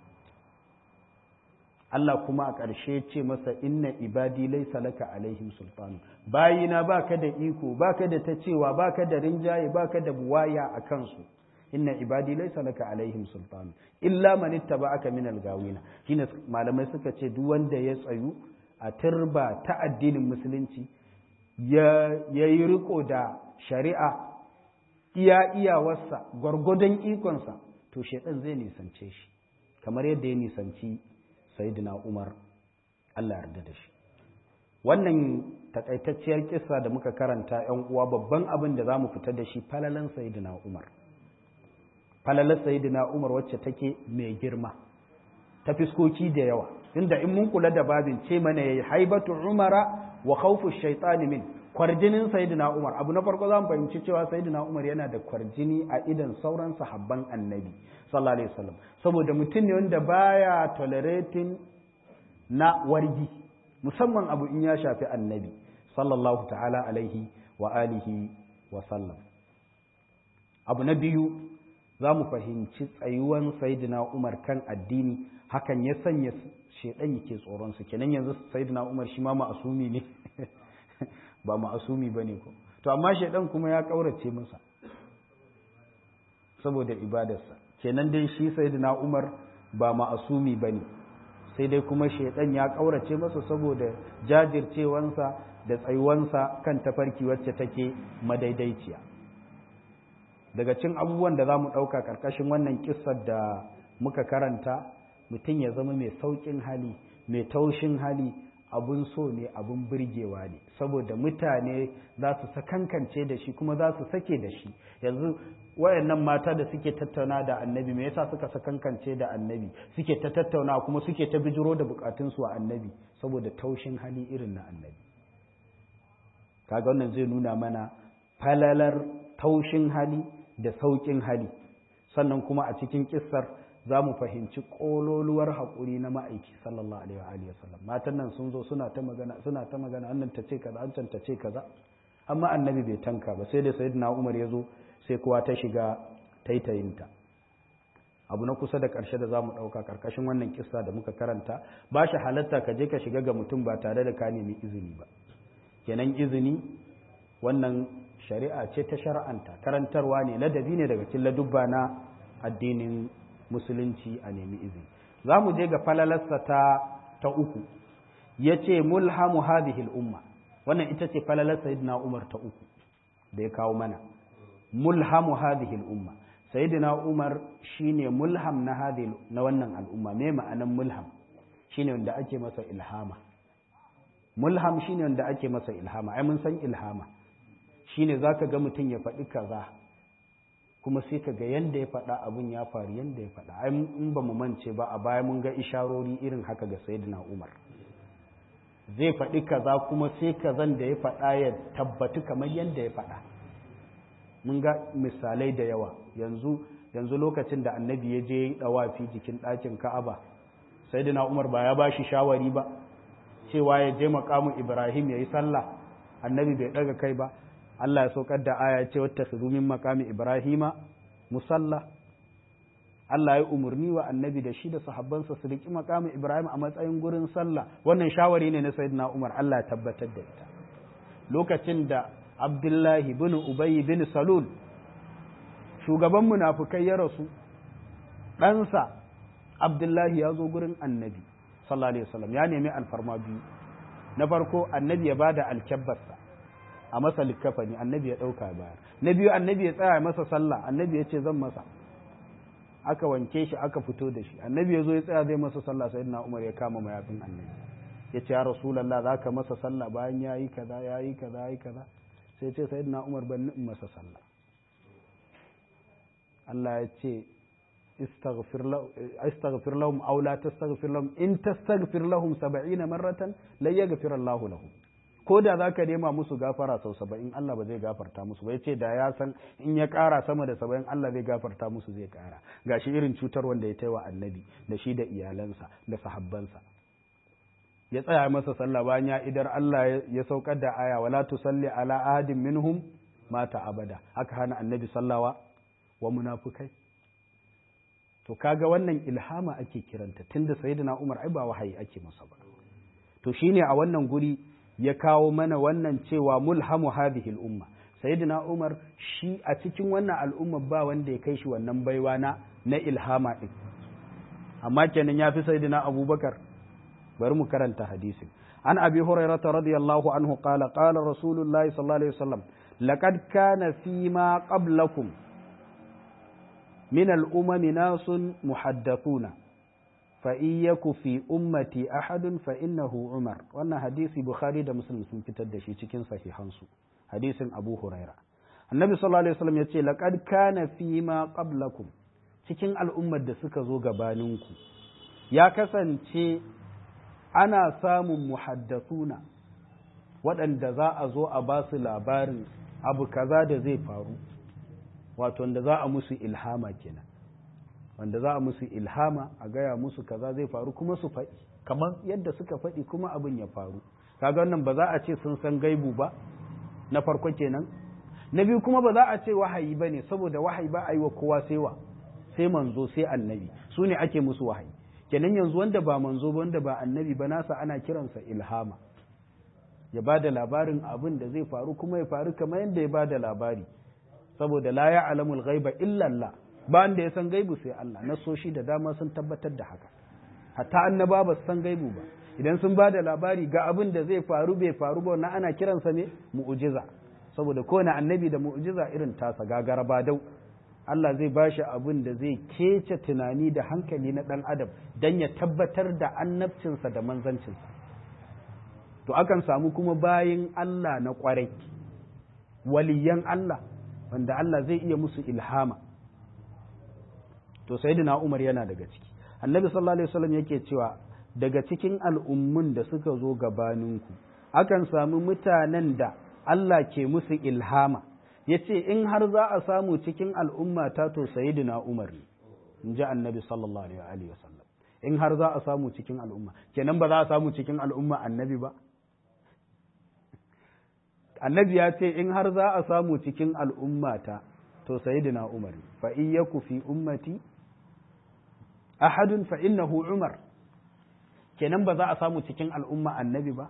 Allah kuma a ƙarshe ce masa inna ibadi laisa laka alaihim sultan bayina baka da iko baka da ta cewa baka da rinjaye baka da buwaya a kansu inna ibadi laisa laka alaihim sultan illa man ittaba'aka min algawina shine malamai suka ce duk wanda ya tsayu a turba ta addinin musulunci ya yi riko da shari'a iya iyawarsa gwargwadon ikonsa to shaidan zai nisance shi kamar yadda ya nisanci sayyidina Umar Allah yarda da shi wannan takaitacciyar kissa da muka karanta ‘yan uwa babban abin da za mu fita da shi falalan sayyidina Umar falalan sayyidina Umar wacce take mai girma ta fiskoki da yawa inda in mun kula da babin ce mana yayi haibatu umara wa khawfu shaytan min kwarjinin sayyidina Umar abu na farko za mu fahimci cewa sayyidina Umar yana da kwarjini a idan sauran sahabban annabi sallallahu alaihi wasallam saboda mutum ne wanda baya tolerating na wargi musamman abu in ya shafi annabi sallallahu ta'ala alaihi wa alihi wa sallam abu na biyu za mu fahimci tsayuwan sayyidina Umar kan addini hakan ya sanya shedan yake tsoron su kenan yanzu sayyidina Umar shi ma ma'asumi ne ba ma'asumi bane ko to amma shedan kuma ya kaurace masa saboda ibadarsa kenan dai shi sayyidina Umar ba ma'asumi bane sai dai kuma shaidan ya ƙaurace masa saboda jajircewansa da tsayuwansa kan tafarki wacce take madaidaiciya daga cin abubuwan da za mu ɗauka ƙarƙashin wannan kissar da muka karanta mutum ya zama mai sauƙin hali mai taushin hali abun so ne abun birgewa ne saboda mutane za su sakankance da shi kuma za su sake da shi yanzu wayannan mata da suke tattauna da annabi me yasa suka sakankance da annabi suke ta tattauna kuma suke ta bijiro da bukatunsu a annabi saboda taushin hali irin na annabi kaga wannan zai nuna mana falalar taushin hali da sauƙin hali sannan kuma a cikin kissar za mu fahimci ƙololuwar haƙuri na ma'aiki sallallahu alaihi wa sallam matan nan sun zo suna ta magana suna ta magana annan ta ce kaza an ta ce kaza amma annabi bai tanka ba sai da sayyidina Umar ya zo sai kowa ta shiga taitayinta abu na kusa da ƙarshe da za mu ɗauka ƙarƙashin wannan kissa da muka karanta ba shi halatta ka je ka shiga ga mutum ba tare da ka nemi izini ba kenan izini wannan shari'a ce ta shar'anta karantarwa ne ladabi ne daga cikin ladubba na addinin musulunci a nemi izini za mu je ga falalarsa ta ta uku ya ce mulhamu hadhihi umma wannan ita ce falalar sayyidina umar ta uku da ya kawo mana mulhamu hadhihi umma sayyidina umar shine mulham na hadhihi na wannan al'umma me ma'anan mulham shine wanda ake masa ilhama mulham shine wanda ake masa ilhama ai mun san ilhama shine zaka ga mutum ya faɗi kaza kuma sai ka ga yanda ya faɗa abin ya faru yanda ya faɗa ai in ba mu mance ba a baya mun ga isharori irin haka ga sayyidina Umar zai faɗi kaza kuma sai kazan da ya faɗa ya tabbatu kamar yanda ya faɗa mun ga misalai da yawa yanzu yanzu lokacin da annabi ya je dawafi jikin ɗakin Ka'aba sayyidina Umar ba ya bashi shawari ba cewa ya je makamu Ibrahim yayi sallah annabi bai daga kai ba Allah ya saukar da aya ce wata min makami Ibrahima musalla Allah ya umarni wa annabi da shi da sahabbansa su riki makamin Ibrahim a matsayin gurin sallah wannan shawari ne na Sayyidina Umar Allah ya tabbatar da ita lokacin da Abdullahi bin Ubay bin Salul shugaban munafukai ya rasu ɗansa Abdullahi ya zo gurin annabi sallallahu alaihi wasallam ya nemi alfarma biyu na farko annabi ya bada alkyabbarsa a masa likkafani annabi ya ɗauka bayar na biyu annabi ya tsaya masa sallah annabi ya ce zan masa aka wanke shi aka fito da shi annabi ya zo ya tsaya zai masa sallah sai na umar ya kama mayafin annabi ya ce ya rasulallah za ka masa sallah bayan ya yi kaza ya yi kaza ya yi kaza sai ce sai na umar ban in masa sallah Allah ya ce istaghfir lahum aw la tastaghfir lahum in tastaghfir lahum 70 marratan la yaghfir Allahu lahum ko da za ka nema musu gafara sau saba'in Allah ba zai gafarta musu ba ya ce da ya san in ya ƙara sama da saba'in Allah zai gafarta musu zai ƙara ga shi irin cutar wanda ya taiwa annabi da shi da iyalansa da sahabbansa ya tsaya masa sallah bayan ya idar Allah ya saukar da aya wala tusalli ala ahadin minhum mata abada aka hana annabi sallawa wa munafukai to kaga wannan ilhama ake kiranta tunda sayyidina Umar ai ba wahayi ake masa ba to shine a wannan guri ya kawo mana wannan cewa mulhamu hadhihi al-umma sayyidina Umar shi a cikin wannan al'umma ba wanda ya kai shi wannan baiwa na na ilhama din amma kenan yafi sayyidina Abubakar bari mu karanta hadisin an abi hurairah radiyallahu anhu qala qala rasulullahi sallallahu alaihi wasallam laqad kana fi ma qablakum min al-umami nasun muhaddathuna فإن يك في أمتي أحد فإنه عمر وأن حديث بخاري ده مسلم sun fitar da shi cikin sahihansu hadisin Abu Huraira Annabi sallallahu alaihi wasallam yace laqad kana fi ma qablakum cikin al'ummar da suka zo gabaninku ya kasance ana samun muhaddathuna waɗanda za a zo a ba su labarin abu kaza da zai faru wato wanda za a musu ilhama kenan wanda za a musu ilhama a gaya musu kaza zai faru kuma su faɗi kamar yadda suka faɗi kuma abin ya faru kaga wannan ba za a ce sun san gaibu ba na farko kenan na biyu kuma ba za a ce wahayi ba ne saboda wahayi ba a yi wa kowa sai wa sai manzo sai annabi su ne ake musu wahayi kenan yanzu wanda ba manzo ba wanda ba annabi ba nasa ana kiransa ilhama ya ba da labarin abin da zai faru kuma ya faru kamar yadda ya ba da labari saboda la ya alamul ghaiba illa Allah ba wanda ya san gaibu sai Allah nasoshi da dama sun tabbatar da haka hatta annaba ba su san gaibu ba idan sun ba da labari ga abin da zai faru bai faru ba wannan ana kiransa ne mu'ujiza saboda kowane annabi da mu'ujiza irin tasa gagara ba dau Allah zai ba shi abin da zai kece tunani da hankali na ɗan adam don ya tabbatar da annabcinsa da manzancinsa to akan samu kuma bayin Allah na ƙwarai waliyan Allah wanda Allah zai iya musu ilhama to sayyidina Umar yana daga ciki annabi sallallahu alaihi wasallam yake cewa daga cikin al'ummun da suka zo gabaninku akan samu mutanen da Allah ke musu ilhama ya ce in har za a samu cikin al'umma ta to sayidina Umar ne in ji annabi sallallahu alaihi wasallam in har za a samu cikin al'umma kenan ba za a samu cikin al'umma annabi ba annabi ya ce in har za a samu cikin al'umma ta to sayidina Umar ne fa iyyaku fi ummati ahadun fa innahu Umar kenan ba za a samu cikin al'umma annabi ba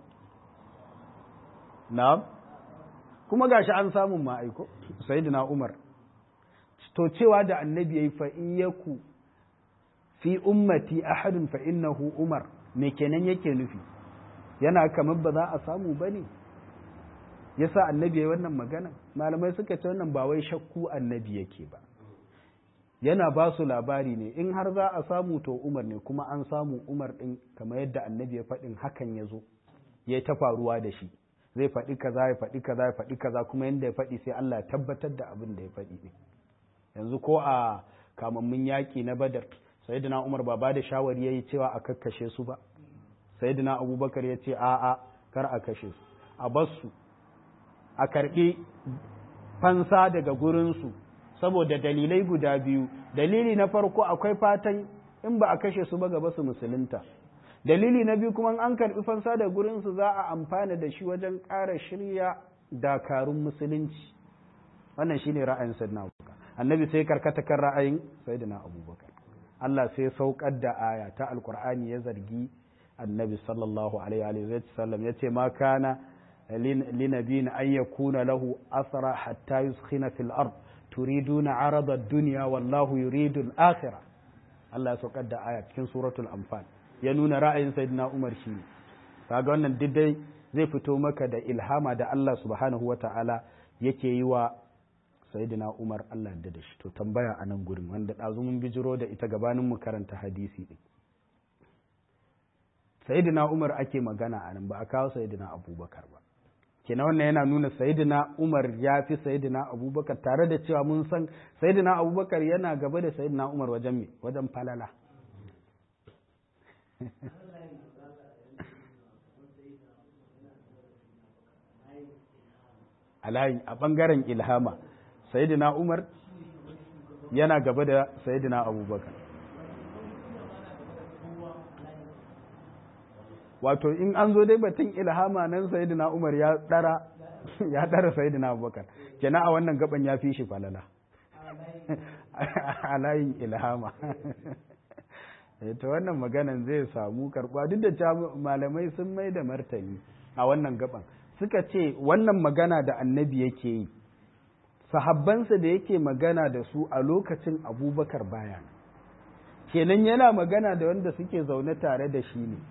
na'am kuma gashi an samun ma'aiko sayyidina Umar to cewa da annabi yayi fa iyyaku fi ummati ahadun fa innahu Umar me kenan yake nufi yana kamar ba za a samu bane yasa annabi yayi wannan magana malamai suka ce wannan ba wai shakku annabi yake ba yana ba su labari ne in har za a samu to Umar ne kuma an samu Umar din kamar yadda annabi ya faɗin hakan ya zo ya ta faruwa da shi zai faɗi kaza ya faɗi kaza ya faɗi kaza kuma yadda ya faɗi sai Allah ya tabbatar da abin da ya faɗi ɗin yanzu ko a kamammin yaƙi na badar sayyidina umar ba ba da shawari ya yi cewa a kakkashe su ba sayyidina abubakar ya ce a'a kar a kashe su a bar su a karɓi fansa daga gurinsu saboda dalilai guda biyu dalili na farko akwai fatan in ba a kashe su ba gaba su musulunta dalili na biyu kuma an karɓi fansa da gurinsu za a amfana da shi wajen ƙara shirya dakarun musulunci wannan shine ra'ayin sayyidina abubakar annabi sai karkata kan ra'ayin sayyidina abubakar Allah sai saukar da aya ta alkur'ani ya zargi annabi sallallahu alaihi wa sallam ya ce ma kana linabiyin an yakuna lahu asra hatta yuskhina fil ard turiduna arada ad-dunya wallahu yuridu al-akhirah Allah ya saukar da aya cikin suratul anfal ya nuna ra'ayin sayyidina Umar shi ne kaga wannan diddai zai fito maka da ilhama da Allah subhanahu wata'ala yake yi wa sayyidina Umar Allah da da shi to tambaya a nan gurin wanda ɗazu mun bijiro da ita gabanin mu karanta hadisi din sayyidina Umar ake magana a nan ba a kawo sayyidina Abubakar ba kenan wannan yana nuna sayyidina Umar ya fi sayyidina Abubakar tare da cewa mun san sayyidina Abubakar yana gaba da sayyidina Umar wajen me wajen falala a ɓangaren ilhama sayidina umar yana gaba da sayidina abubakar wato in an zo dai batun ilhama nan sayidina umar ya ɗara ya ɗara sayidina abubakar kenan a wannan gaban ya fi shi falala a layin ilhama ta wannan maganan zai samu karɓa duk da malamai sun mai da martani a wannan gaban suka ce wannan magana da annabi yake yi sahabbansa da yake magana da su a lokacin abubakar baya kenan yana magana da wanda suke zaune tare da shi ne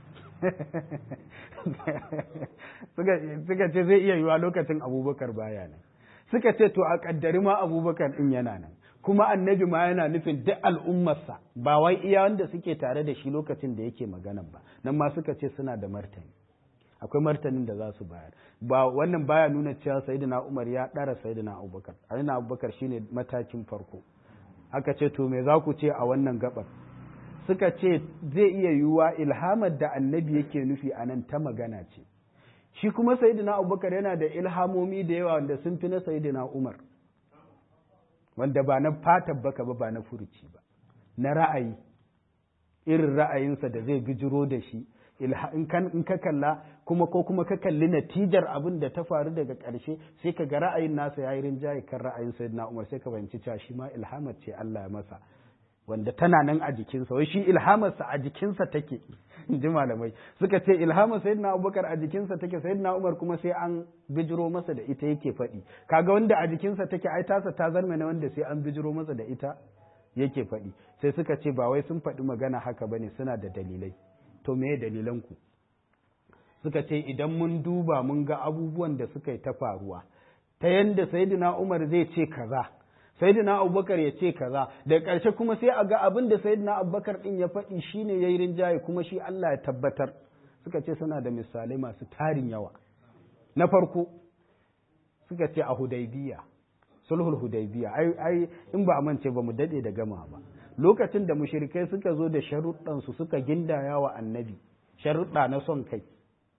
suka ce zai iya yiwa lokacin abubakar baya nan suka ce to a kaddari ma abubakar din yana nan kuma annabi ma yana nufin duk al'ummarsa ba wai iya wanda suke tare da shi lokacin da yake magana ba nan ma suka ce suna da martani akwai martanin da za su bayar ba wannan baya nuna cewa sayyidina Umar ya ɗara sayyidina Abubakar sayyidina Abubakar shine matakin farko aka ce to me za ku ce a wannan gabar suka ce zai iya yiwuwa ilhamar da annabi yake nufi a nan ta magana ce shi kuma sayyidina Abubakar yana da ilhamomi da yawa wanda sun fi na sayyidina Umar wanda ba na fatan baka ba ba na furuci ba na ra'ayi irin ra'ayinsa da zai bijiro da shi in ka kalla kuma ko kuma ka kalli natijar abin da ta faru daga ƙarshe sai ka ga ra'ayin nasa ya yi rinjaye kan ra'ayin sayyidina Umar sai ka fahimci cewa shi ma ilhamar ce Allah ya masa wanda tana nan a jikinsa wai shi ilhamarsa a jikinsa take in ji malamai suka ce ilhamar sayyidina Abubakar a jikinsa take sayyidina Umar kuma sai an bijiro masa da ita yake faɗi kaga wanda a jikinsa take ai tasa ta zarme na wanda sai an bijiro masa da ita yake faɗi sai suka ce ba wai sun faɗi magana haka bane suna da dalilai to me dalilanku suka ce idan mun duba mun ga abubuwan da suka yi ta faruwa ta yanda sayyidina Umar zai ce kaza sayyidina Abubakar ya ce kaza da ƙarshe kuma sai a ga abin da sayyidina Abubakar din ya faɗi shine yayi rinjaye kuma shi Allah ya tabbatar suka ce suna da misalai masu tarin yawa na farko suka ce a Hudaybiya sulhul Hudaybiya ai ai in ba a mance ba mu dade da gama ba lokacin da mushrikai suka zo da sharuɗan su suka gindaya wa annabi sharuɗa na son kai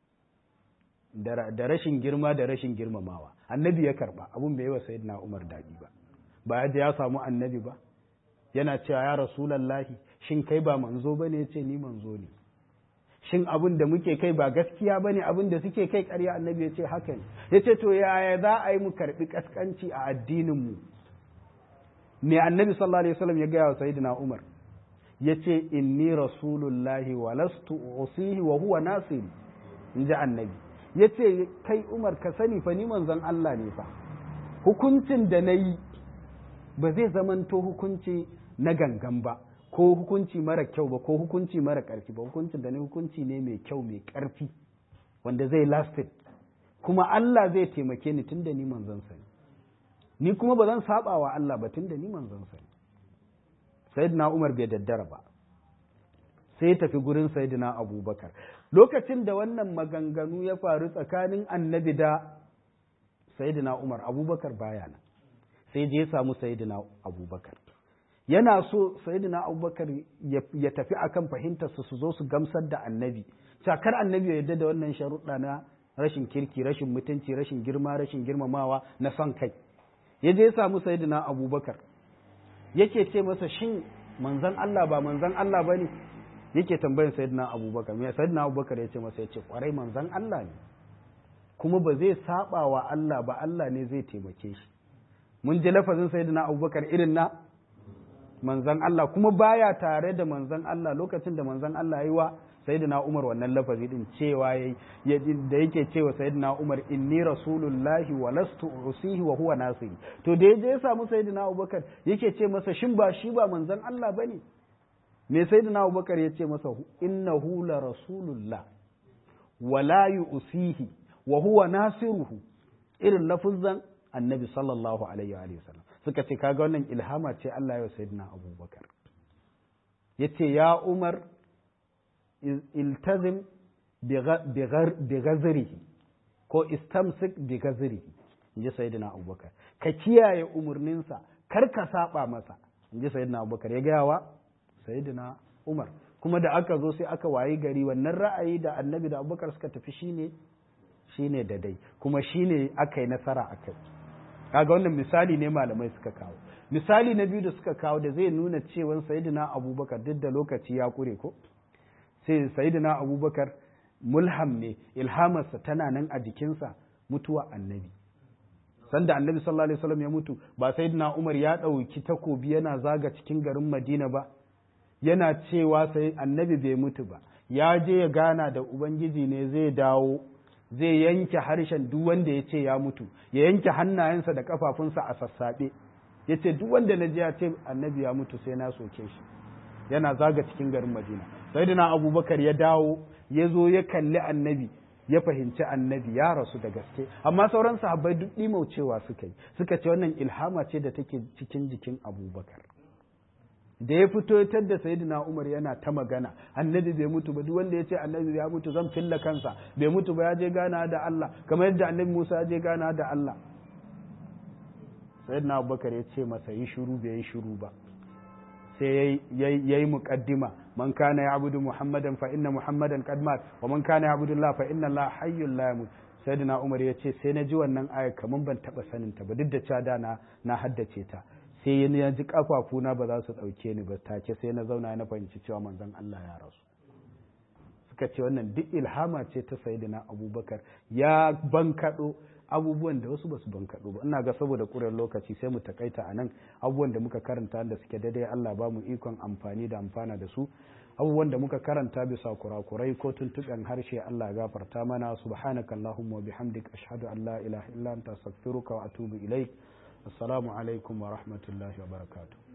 da rashin girma da rashin girmamawa annabi ya karba abun bai yi wa sayyidina Umar daɗi ba ba ya ya samu annabi ba yana cewa ya rasulallahi shin kai ba manzo bane yace ni manzo ne shin abin da muke kai ba gaskiya bane abin da suke kai ƙarya annabi yace haka ne yace to yaya za a yi mu karbi kaskanci a addinin mu me annabi sallallahu alaihi wasallam ya gaya wa sayyidina Umar yace inni rasulullahi wa lastu usihi wa huwa nasiri inji annabi ya ce kai umar ka sani fa ni manzon Allah ne fa hukuncin da na yi ba zai zamanto hukunci na gangan ba ko hukunci mara kyau ba ko hukunci mara ƙarfi ba hukuncin da na hukunci ne mai kyau mai ƙarfi wanda zai lasted kuma Allah zai taimake ni tunda ni manzon sa ni kuma ba zan saba wa Allah ba tunda ni manzon sa sayyidina Umar bai daddara ba sai ya tafi gurin sayyidina Abubakar lokacin da wannan maganganu ya faru tsakanin annabi da sayidina umar abubakar baya nan sai je ya samu sayidina abubakar yana so sayidina abubakar ya tafi akan fahimtarsa su zo su gamsar da annabi cakar annabi ya yarda da wannan sharuɗa na rashin kirki rashin mutunci rashin girma rashin girmamawa na son kai ya je ya samu sayidina abubakar yake ce masa shin manzon Allah ba manzon Allah ba ne yake tambayin sayyidina abubakar me sayyidina abubakar ya ce masa ya ce kwarai manzon Allah ne kuma ba zai saba wa Allah ba Allah ne zai taimake shi mun ji lafazin sayyidina abubakar irin na manzon Allah kuma baya tare da manzon Allah lokacin da manzon Allah yi wa sayyidina Umar wannan lafazi din cewa da yake cewa sayyidina Umar inni rasulullahi wa lastu usihi wa huwa nasiri to da yaje ya samu sayyidina Abubakar yake ce masa shin ba shi ba manzon Allah bane me sayyidina Abubakar ya ce masa innahu la rasulullah wa la yusihi wa huwa nasiruhu irin lafuzan annabi sallallahu alaihi wa sallam suka ce kaga wannan ilhama ce Allah ya sayyidina Abubakar yace ya Umar iltazim bi ghazrihi ko istamsik bi ghazrihi inji sayyidina Abubakar ka kiyaye umurninsa kar ka saba masa inji sayyidina Abubakar ya gaya wa sayyidina Umar kuma da aka zo sai aka wayi gari wannan ra'ayi da annabi da Abubakar suka tafi shine shine da dai kuma shine aka yi nasara akai kaga wannan misali ne malamai suka kawo misali na biyu da suka kawo da zai nuna cewa sayyidina Abubakar duk da lokaci ya kure ko sai sayyidina Abubakar mulham ne ilhamarsa tana nan a jikinsa mutuwa annabi sanda annabi sallallahu alaihi wasallam ya mutu ba sayyidina Umar ya ɗauki takobi yana zaga cikin garin Madina ba yana cewa sai annabi bai mutu ba ya je ya gana da ubangiji ne zai dawo zai yanke harshen duk wanda ya ce ya mutu ya yanke hannayensa da kafafunsa a sassaɓe ya ce duk wanda na je ya ce annabi ya mutu sai na soke shi yana zaga cikin garin madina sayyidina abubakar ya dawo ya zo ya kalli annabi ya fahimci annabi ya rasu da gaske amma sauran sahabbai duk ɗimaucewa suka yi suka ce wannan ilhama ce da take cikin jikin abubakar da ya fito ya da sayyidina Umar yana ta magana annabi bai mutu ba duk wanda ya ce annabi ya mutu zan filla kansa bai mutu ba ya je gana da Allah kamar yadda annabi Musa ya je gana da Allah sayyidina Abubakar ya ce masa yi shiru bai yi shiru ba sai yayi muqaddima man kana ya'budu muhammadan fa inna muhammadan qad mat wa man kana ya'budu Allah fa inna Allah hayyul la yamut sayyidina Umar ya ce sai na ji wannan aya kaman ban taba sanin ta ba duk da cewa na na haddace ta sai ya ji kafafuna ba za su ɗauke ni ba take sai na zauna na fahimci cewa manzon Allah ya rasu suka ce wannan duk ilhama ce ta sayyidina abubakar ya bankaɗo abubuwan da wasu ba su bankaɗo ba ina ga saboda ƙurar lokaci sai mu takaita a nan abubuwan da muka karanta da suke daidai Allah ba mu ikon amfani da amfana da su abubuwan da muka karanta bisa kurakurai ko tuntuɓen harshe Allah gafarta mana subhanaka allahumma wa bihamdik ashhadu an la ilaha illa anta astaghfiruka wa atubu ilaik assalamu alaikum wa rahmatullahi wa barakatuh